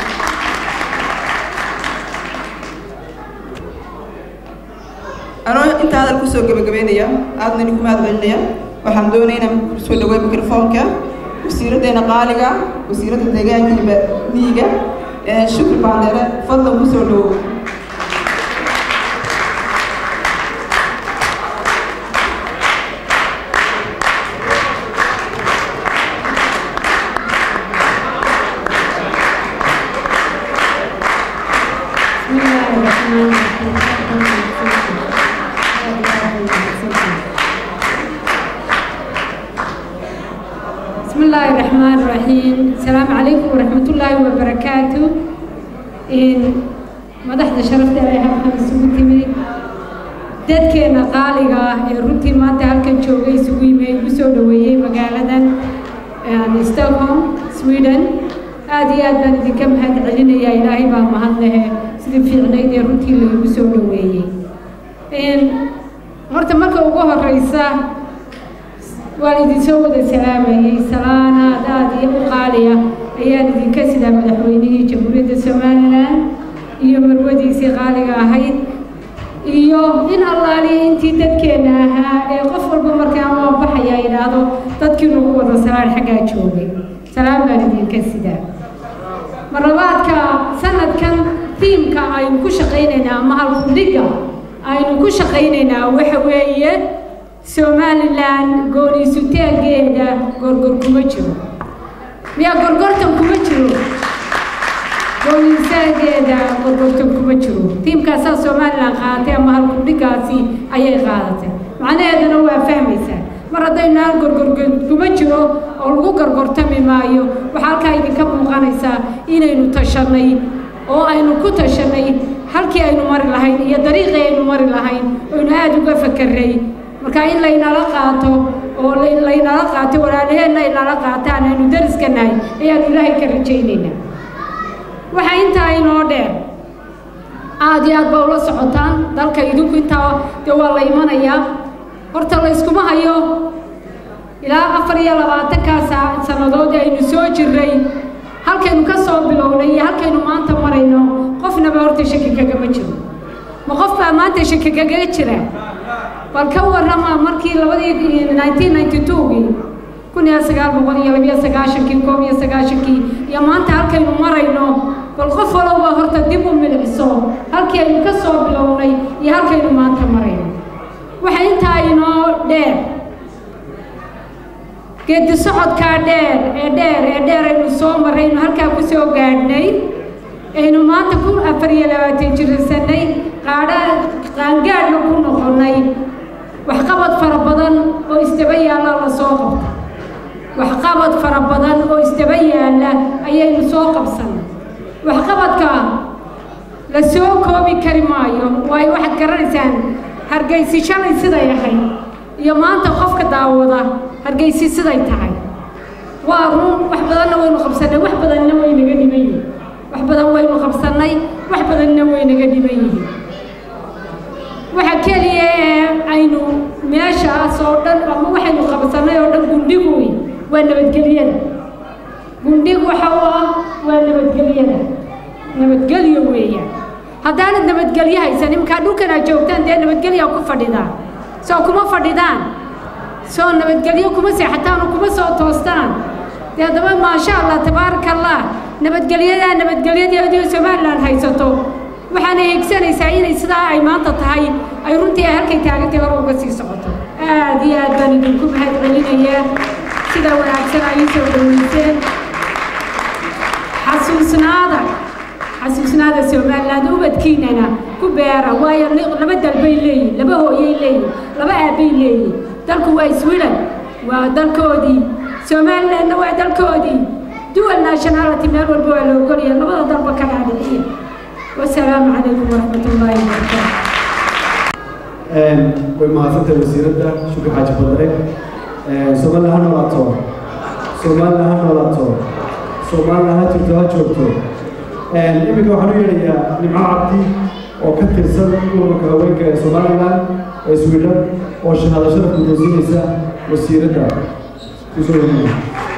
anoo intaa hadal kusoo gebagabeynaya aadna idinku mahadcelinaya waxaan doonaya inaan kusoo dhaweey mikrofoonka wasiiraddeena qaaliga wasiiradda deegaanka miyiga shukri baandere fadlan kusoo dhawow بسم الله الرحمن الرحيم السلام عليكم ورحمة الله وبركاته إن مدحت شرفت عليها محمد سوتي من dadkeena qaaliga ah ee runtii maanta halkan joogay isugu yimi ay ugu soo dhaweeyey magaaladan stockholm sweden aad iyo aad baan idinka mahad celinayaa ilaahay baa mahad lehe sidii fiicnayd ee runtii laigu soo dhaweeyey horta marka ugu horeysa waan idinsoo wada salaamayey salaanaad aad iyo u qaaliya ayaan idinka sidaa madaxweynihii jamhuuriyadda somalilan iyo marwadiisii qaaliga ahayd iyo in allaaliya intii dadkeenna ahaa ee qof walba markaa ama baxaya idhaahdo dadkii nagu wada salaan xaggaa joogay salaam baan idinka sidaa marlabaadka sanadkan tiimka aynu ku shaqaynaynaa ama halkudhigga aynu ku shaqaynaynaa waxa weeye somalilan gooniisutaageeda gorgor kuma jiro miyaa gorgortan kuma jiro gooniisaageeda gorgortan kuma jiro tiimkaasaa somalilan qaadatay ama halkudhigaasi ayay qaadatay macnaheedana waa fahmaysaa mar haddaynu hal gorgor kuma jiro oo lagu gorgortami maayo waxaa halkaa idinka muuqanaysaa inaynu tashanay oo aynu ku tashanay halkii aynu mari lahayn iyo dariiqii aynu mari lahayn oynu aada uga fakeray marka in laynala qaato oo laynala qaato walaalaheenna ay nala qaataan aynu dariska nahay ayaanu ilaahay ka rajaynaynaa waxaa intaa inoo dheer aad iyo aad baa ula socotaan dalka idinku intaa dee waa la imanayaa horta la yskuma hayo ilaa afar iyo labaatankaa saa sannadood aynu soo jirray halkaynu ka soo bilownay iyo halkaynu maanta marayno qofnaba horta shaki kagama jiro ma qof baa maanta shaki kagaga jira bal ka warrama markii labadii nineteen ninety two-gii kun iyo sagaal boqol iyo labiyo sagaashankii koob iyo sagaashankii iyo maanta halkaynu marayno bal qof walowba horta dib u milciso halkii aynu ka soo bilownay iyo halkaynu maanta marayno waxa intaa inoo dheer geedi socodkaa dheer ee dheer ee dheer aynu soo marraynu halkaa ku soo gaadhnay aynu maanta ku afar iyo labaatan jirsanay qaadha qaangaadhna ku noqonnay waxqabad fara badan oo isdaba yaalla la soo qabta waxqabad fara badan oo isdaba yaalla ayaynu soo qabsannay waxqabadka la soo koobi kari maayo waayo waxaad garanaysaan hargaysi shalay siday ahayd iyo maanta qofka daawada hargaysi siday tahay waa run wax badanna waynu qabsannay wax badanna waynaga dhiman yihin wax badan waynu qabsannay wax badanna waynaga dhiman yihiin waxa keliya ee aynu meeshaas oo dhan ama waxaynu qabsannay oo dhan gundhigu wey waa nabadgelyada gundhigu waxa u ah waa nabadgelyada nabadgelyo weeyaan haddaanad nabadgelyo haysan imkaa dhulkan aad joogtaan dee nabadgelyaa ku fadhidaan soo kuma fadhidaan soo nabadgelyo kuma seexataan oo kuma soo toostaan dee haddaba maasha allah tabaaraka allah nabadgelyadaa nabadgelyadeediio somalilan haysato waxaana higsanaysaa inay sidaa ay maanta tahay ay runtii ay halkay taagantay hore uga sii socoto aad iyo aad baan idinku mahad celinayaa sida wanaagsan ay soo dhaweyseen xasuusnaada xasuusnaada somaliland ubadkiinana ku beera waayo laba dalbay leeyihin laba hooyay leeyihin laba aabbay leeyihin dalku waa iswilan waa dalkoodii somalilandna waa dalkoodii dual nationality meel walba waa la ogolaya labada dalba ka dhaadhiciya wasalaamu calaykum waraxmat ullaahi wabarakaatu way mahadsantahay wasiiradda shukri xaaji badare somaliland ha noolaato somaliland ha noolaato somaliland ha jirto ha joogto iminka waxaan u yeedhayaa nimco cabdi oo ka tirsan ururka haweenka ee somaliland ee sweden oo shahaado sharaf guddoonsiinaysa wasiiradda kusoo wareegaya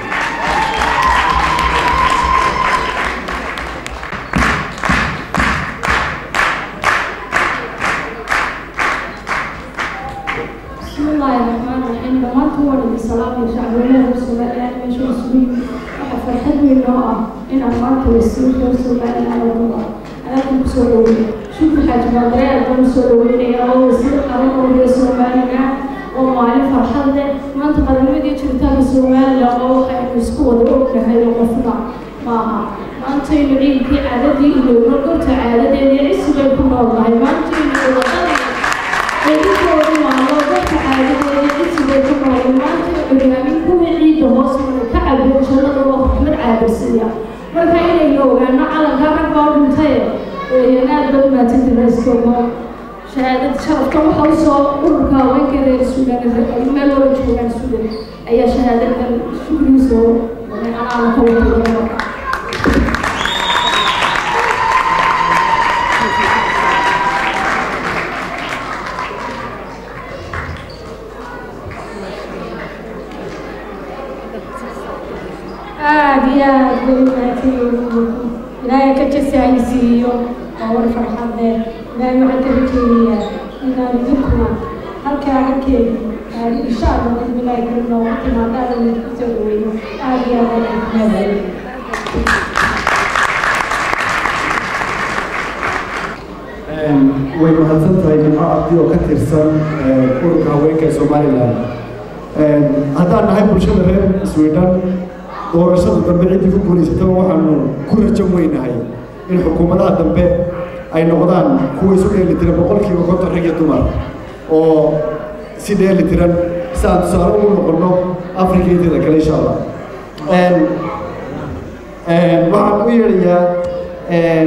بسم الله الرحمن الرحيم دمان كون الصلاة شعب الله سبحانه مشو سوي فرحت من نوع إن أمانك والسوق سبحانه على الله أنا كنت سولوي شوف حاج مدري أكون سولوي يا الله وسير قرن أولي سبحانه ومعلم فرحت ما أنت قد نبدي تشوتها سبحانه لا الله خير مسكون وروك هاي القفنا معها ما أنت ينعيم في عددي إلى ونقول تعالى دي عيسى بيكون الله ما أنت ينعيم Edinkoodi maalo dadka caadadeeda cisiga ku nool maanta curyaamin kuwii ciidda hoos maray ka cabiyo jannada waa raxmad caabirsiya marka inaynu ogaano calanka rag baa u dhintay weeyaan aad baa u maatanta raiskoomo shahaadada sharafka waxa u soo ururka haweenka reer suudan meel wala joogaan suudan ayaa shahaadadan shukriisoo anaa ka wada aad iyo aad bay umaadsanyihiin ilaahay ka jasahaysiiyo waa war farxadee ilaahay waxaan ka rajeynayaa inaan idinkuna halkaa halkeedi aad insha allah bismillaahi karim noogu timaadaan oo idinku soo dhaweyno aad iyo aad ayaan ku mahadcelin way mahadsan tahay nimco cabdi oo ka tirsan ururka haweenka ee somaliland haddaan nahay bulshada reer sweden doorashada dambe ciddii ku guulaysataba waxaanu ku rajo weynahay in xukuumadaha dambe ay noqdaan kuwa isu dheeli tiran boqolkiiba konton rag iyo dumar oo si dheeli tiran si aan tusaale ugu noqonno afrika inteeda kale insha allah waxaan u yeedhayaa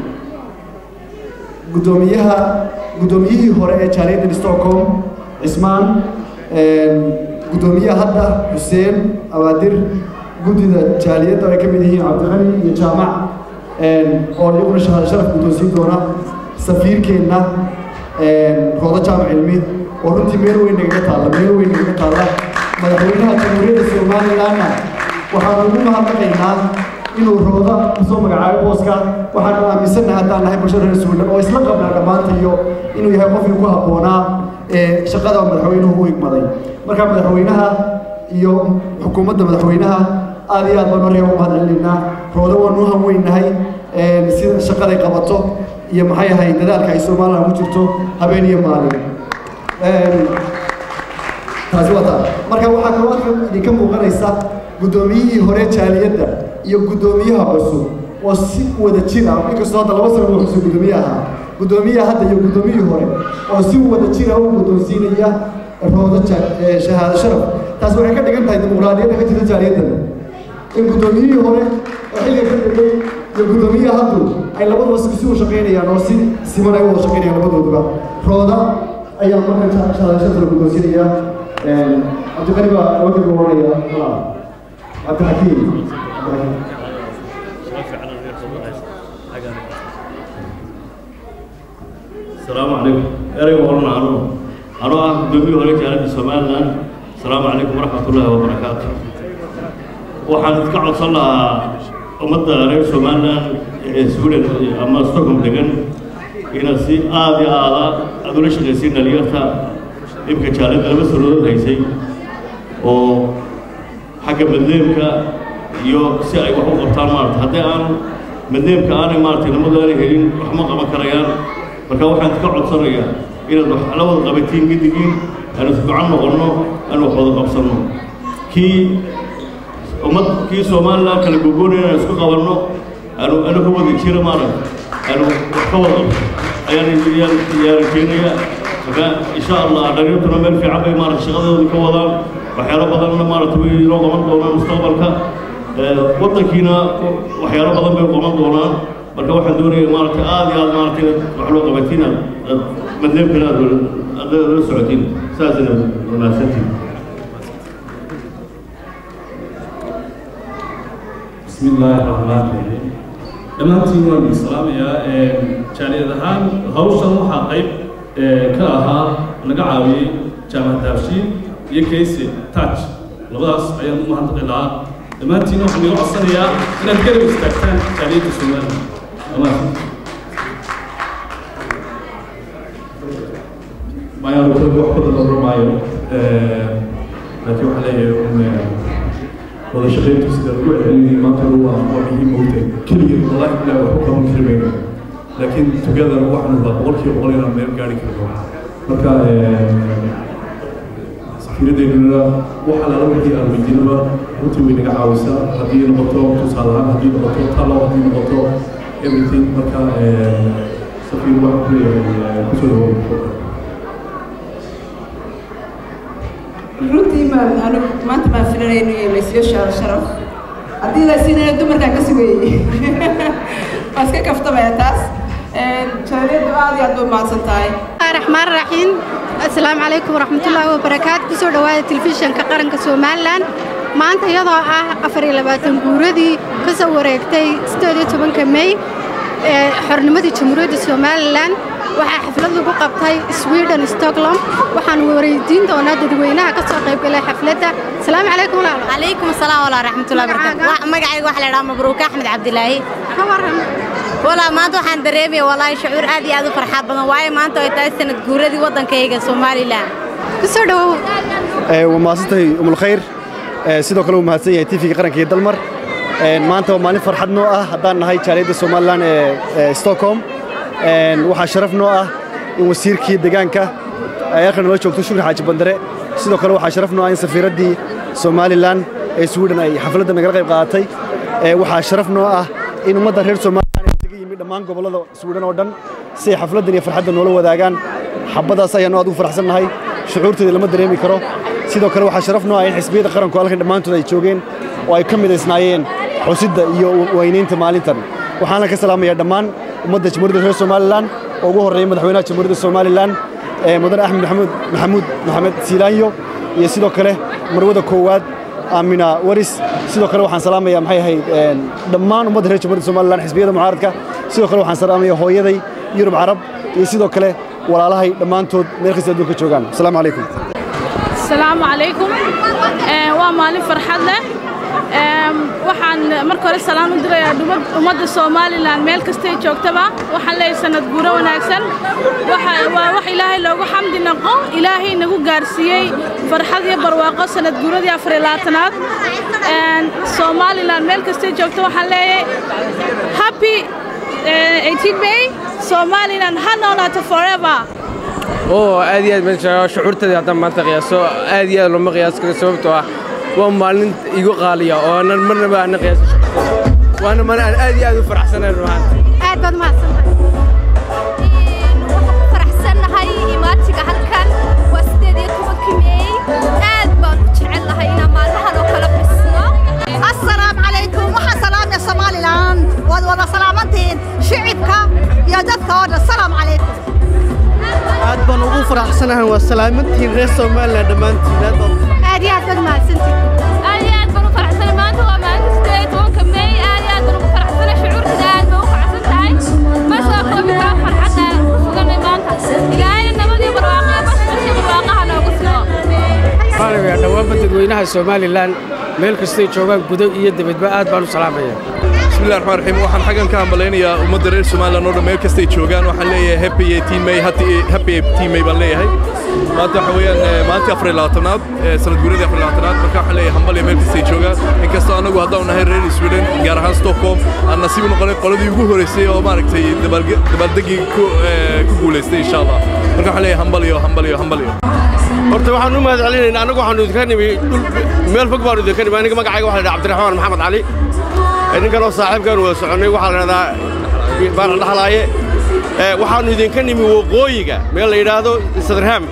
guddoomiyaha guddoomiyihii hore ee jaaliyadda stockholm cismaan guddoomiyaha hadda xuseen abaadir guddida jaaliyadda ay ka mid yihiin cabdiqani iyo jaamac oo iyaguna shahaado sharaf guddoonsiin doona safiirkeenna roodo jaamac cilmi oo runtii meel weyn nagaga taalla meel weyn nagaga taalla madaxweynaha jamhuuriyadda somalilandna waxaanu ugu mahadnaqaynaa inuu rooda kusoo magacaabo booska waxaanu aaminsannahay haddaan nahay bulshada reer suulan oo isla qabnaa dhammaanta iyo inuu yahay qofkii ku habboonaa ee shaqada madaxweynuhu u igmaday marka madaxweynaha iyo xukuumadda madaxweynaha aad iyo aad baan horaya u mahadcelinaynaa roodo waanu u hanweynahay sida shaqaday qabato iyo maxay ahayd dadaalka ay somaliland ku jirto habeen iyo maalin taasi waa taa marka waxaa kaloo halkan idinka muuqanaysa guddoomiyihii hore jaaliyadda iyo guddoomiyaha cusub oo si wada jir ah inkastoo hadda laba sano uu cusub guddoomiye ahaa guddoomiyaha hadda iyo guddoomiyihii hore oo si wada jira u guddoonsiinaya roodo shahaado sharaf taas waxay ka dhigan tahay dimuqraadiyadda ka jirta jaaliyaddan in guddoomiyihii hore oo xilliga ka dhigay iyo guddoomiyaha haddu ay labaduba si u shaqaynayaan oo si siman ay u wada shaqaynayaan labadooduba rooda ayaa markan shahaado sharaf la guddoonsiinaya cabdiqani baa wajib oranaya cabdixakiim السلام عليكم أريد أقول عنه أنا دمي هوري جالس سومالان السلام عليكم ورحمة الله وبركاته waxaan iska codsan lahaa ummadda reer somaliland ee sweden ama stockholm degan inaad si aad iyo aada aada ula shaqaysiin dhalinyarta imka jaalada laba sanadood haysay oo xagga madleemka iyo si ay wax u qabtaan maarata haddii aan madleemka aanay maarata nimadu aanay helin wax ma qaban karayaan marka waxaan iska codsanayaa inaad wax la wada qabatiin gidigiin aanu isducan noqonno aanu wax wada qabsanno kii ummad kii somaliland kala gogoonaya inaan isku qabanno aanu anu ka wada jira maarag aanu wax ka wada ayaan yaan yaan keenaya marka insha allah dhalinyartuna meel fiican bay maarata shaqadooda ka wadaan waxyaalo badanna maarata way inoo qaban doonaan mustaqbalka waddankiina waxyaalo badan bay qaban doonaan marka waxaan doonaya maarata aad iyo aad maarata inaad wax loo qabatiin aad madleebkana aad aad la socotiin saasina wanaagsantiin بسم الله الرحمن الرحيم dhammaantiin waan idin salaamayaa jaaliyad ahaan hawshan waxaa qayb ka ahaa naga caawiyey jaamac daabshiin iyo kayse touch labadaas ayaan u mahadnaqi lahaa dhammaantiin waxaan iga codsanayaa inaad garab istaagtaan jaaliyadda somaliland dhammaan maayaan kale wax badan oran maayo laakiin waxaan leeyahay wada shaqayntu sida lagu celcelinayay maanta waa waa muhiim ogtay keligeen wallahi bilaa wax u qaban kari mayno laakiin together waxaan waa boqolkiiba boqol inaan meel gaari karno marka safiiradeennuna waxa lala wixii aan weydiinaba runtii way naga caawisaa haddii noqoto tusaale ahaan haddii noqoto talo haddii noqoto everything marka safiir waxaan ku leeyahay kusoo dhawow runtii maan anu maanta maan filanayno iyo laysiyo shaaro sharaf haddii la siinayo dumarkaan ka sugayey waa iska kaftamaya taas jaaliyaddu aad iyo aad bay umahadsan tahay الرحمن الرحيم السلام عليكم ورحمة الله وبركاته كسو دواء تلفزيون كقرن كسومالان maanta iyadoo ah afar iyo labaatan guuradii ka soo wareegtay sideed iyo tobanka may ee xornimadii jamhuuriyadda somalilan waxaa xaflad lagu qabtay sweden stockholm waxaan wareydiin doonaa dadweynaha ka soo qaybgalay xafladda asalaamu calaykum walaalo calaykum asalaam walaa raxmatullahi barakatu magacayga waxaa la idhaha mabruuka axmed cabdilaahi ka waran walaa maanta waxaan dareemaya walaahi shucuur aad iyo aad u farxad badan waayo maanta ay tahay sanad guuradii waddankayga somalilan kusoo dhawow waa mahadsantahay umulkhayr sidoo kale uu mahadsan yahay tv-ga qaranka iyo dalmar maanta waa maalin farxad noo ah haddaan nahay jaaliyadda somalilan ee stockholm waxaa sharaf noo ah in wasiirkii deegaanka ay halkan nala joogto shukri xaaji bandare sidoo kale waxaa sharaf noo ah in safiiraddii somalilan ee sweden ay xafladda nagala qayb qaadatay waxaa sharaf noo ah in ummadda reer somalilan ay isaga yimid dhammaan gobollada sweden oo dhan si ay xafladdan iyo farxadda noola wadaagaan xabbadaas ayaanu aad ugu faraxsan nahay shucuurteeda lama dareemi karo sidoo kale waxaa sharaf noo ah in xisbiyada qaranku halkan dhammaantood ay joogeen oo ay ka midaysnaayeen xusidda iyo weynaynta maalintan waxaana ka salaamayaa dhammaan ummadda jamhuuriyadda reer somalilan oo ugu horreeya madaxweynaha jamhuuriyadda somalilan mudane axmed maxamuud maxamuud maxamed siilaanyo iyo sidoo kale marwada koowaad aamina waris sidoo kale waxaan salaamayaa maxay ahayd een, dhammaan ummadda reer jamhuuriyadda somalilan xisbiyada mucaaradka sidoo kale waxaan salaamayaa hooyaday yurub carab iyo sidoo kale walaalahay dhammaantood meel kasta adduunka joogaan asalaamu calaykum asalaamu calaykum Ee, waa maalin farxad leh Ee, waxaan marka hore salaan u dirayaa dhuma- ummadda somalilan meel kastay joogtaba waxaan leeyahay sanad guuro wanaagsan Waxa- waa wax ilaahay loogu xamdi naqo ilaahay nagu gaarsiiyey farxad iyo barwaaqo sanad guuradii afar iyo labaatanaad Ee, somalilan meel kastay joogto waxaan leeyahay happy eh, 18 may somalilan ha noolaato forever oo aad iyo aad baan jeclaa shucuurtadii haddaan maanta qiyaaso aad iyo aad looma qiyaas karo sababtoo ah waa maalin igu qaaliya oo aanan marnaba aanan qiyaasin shucuurtadii waana maalin aan aad iyo aad u faraxsanayn rumaanta aad baad mahadsantahay faraxsannahay imaatiga halkan waa sideed iyo tobankii meey aad baan u jecel lahay inaan maalmahan oo kale xusno السلام عليكم وحا سلام يا سوماليلاند واد ودا سلامتين شعبك يا ددك السلام عليكم aad baan ugu faraxsanahay waa salaamantiin reer somalilan dhammaantiin aad baan aad iyo aad baad mahadsantihin aad iyo aad baan u faraxsanay maanta waa maalinta sideed iyo tobanka meey aad iyo aad baan ugu faraxsanay shucuurtada aad baan u faraxsan tahay ma soo koobi karo farxadda suganay maanta ilaahayna nabadii barwaaqo iyo bashbashii barwaaqaha noogu sugo waxaan dhowaanba dadweynaha somalilan meel kastay joogaan gudo iyo dibadba aad baan u salaamaya بسم الله الرحمن الرحيم waxaan xagan ka hambaleynayaa ummadda reer Soomaaliland oo dhan meel kasta ay joogaan waxaan leeyahay happy 18 May happy 18 May baan leeyahay maanta waxa weeyaan eh, maalintii afar iyo labaatanaad eh, sanad guuradii afar iyo labaatanaad marka waxaan leeyahay hambal iyo meel kasta ay joogaan inkastoo anagu haddaan nahay reer Sweden gaar ahaan Stockholm aan nasiib u noqonay qoladii ugu horeysay oo maaragtay dabaalge- dabaaldegii ku eh, ku guuleystay insha Allah marka waxaan leeyahay hambal iyo hambal iyo hambal iyo horta waxaan u mahad celinaynaa annagu waxaanu idinka nimi dhul meel fog baanu idinka nimi aniga magacayga waxaa la dhaha cabdiraxmaan maxamed cali Ee, ninkan oo saaxiibkaan wada soconnay waxaa la dhahdaa baana dhaxlaaye Ee, waxaanu idinka nimi waqooyiga meel la yidhaahdo sadarham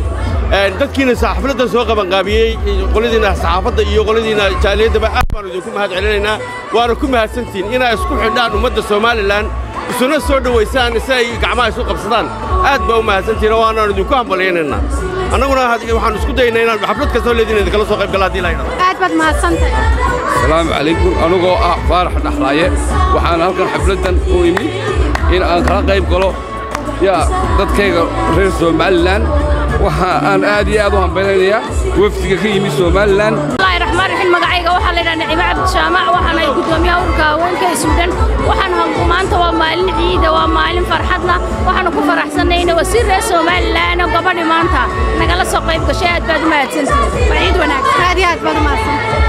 Ee, dadkiina xafladdan soo qabanqaabiyey qoladiina saxaafadda iyo qoladiina jaaliyaddaba aad baanu idinku mahad celinaynaa waana ku mahadsantihiin inaa isku xidhaan ummadda somalilan isuna soo dhowaysaan si ay gacmaha isu qabsadaan aad baa u mahadsantihiin oo waanaanu idinku hambalyaynaynaa annaguna had- waxaan isku daynaa inaan xaflad kastoo leediin idinkala soo qayb gala haddii la yidhahdo aad baad mahadsantahay asalaamu calaykum anigoo ah faarax dhaxlaaye waxaan halkan xafladdan u imi in aan kala qayb galo yaa dadkayga reer somalilan waxa aan aad iyo aad u hambaynaynayaa wafdiga ka yimi somalilan bismillaahi raxmaan raxiim magacayga waxaa la yidhaha nicimo cabdishaamac waxaan ahay guddoomiyaha ururka haweenka ee suudhan waxaan hanku maanta waa maalin ciida waa maalin farxadna waxaanu ku faraxsanayna wasiir reer somalilan oo gabadhi maanta nagala soo qayb gashay aad baad u mahadsantihiin waa ciid wanaagsan aad iyo aad baad u mahadsantahay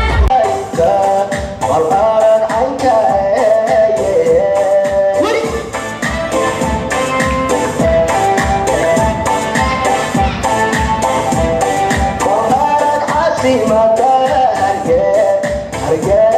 Yeah.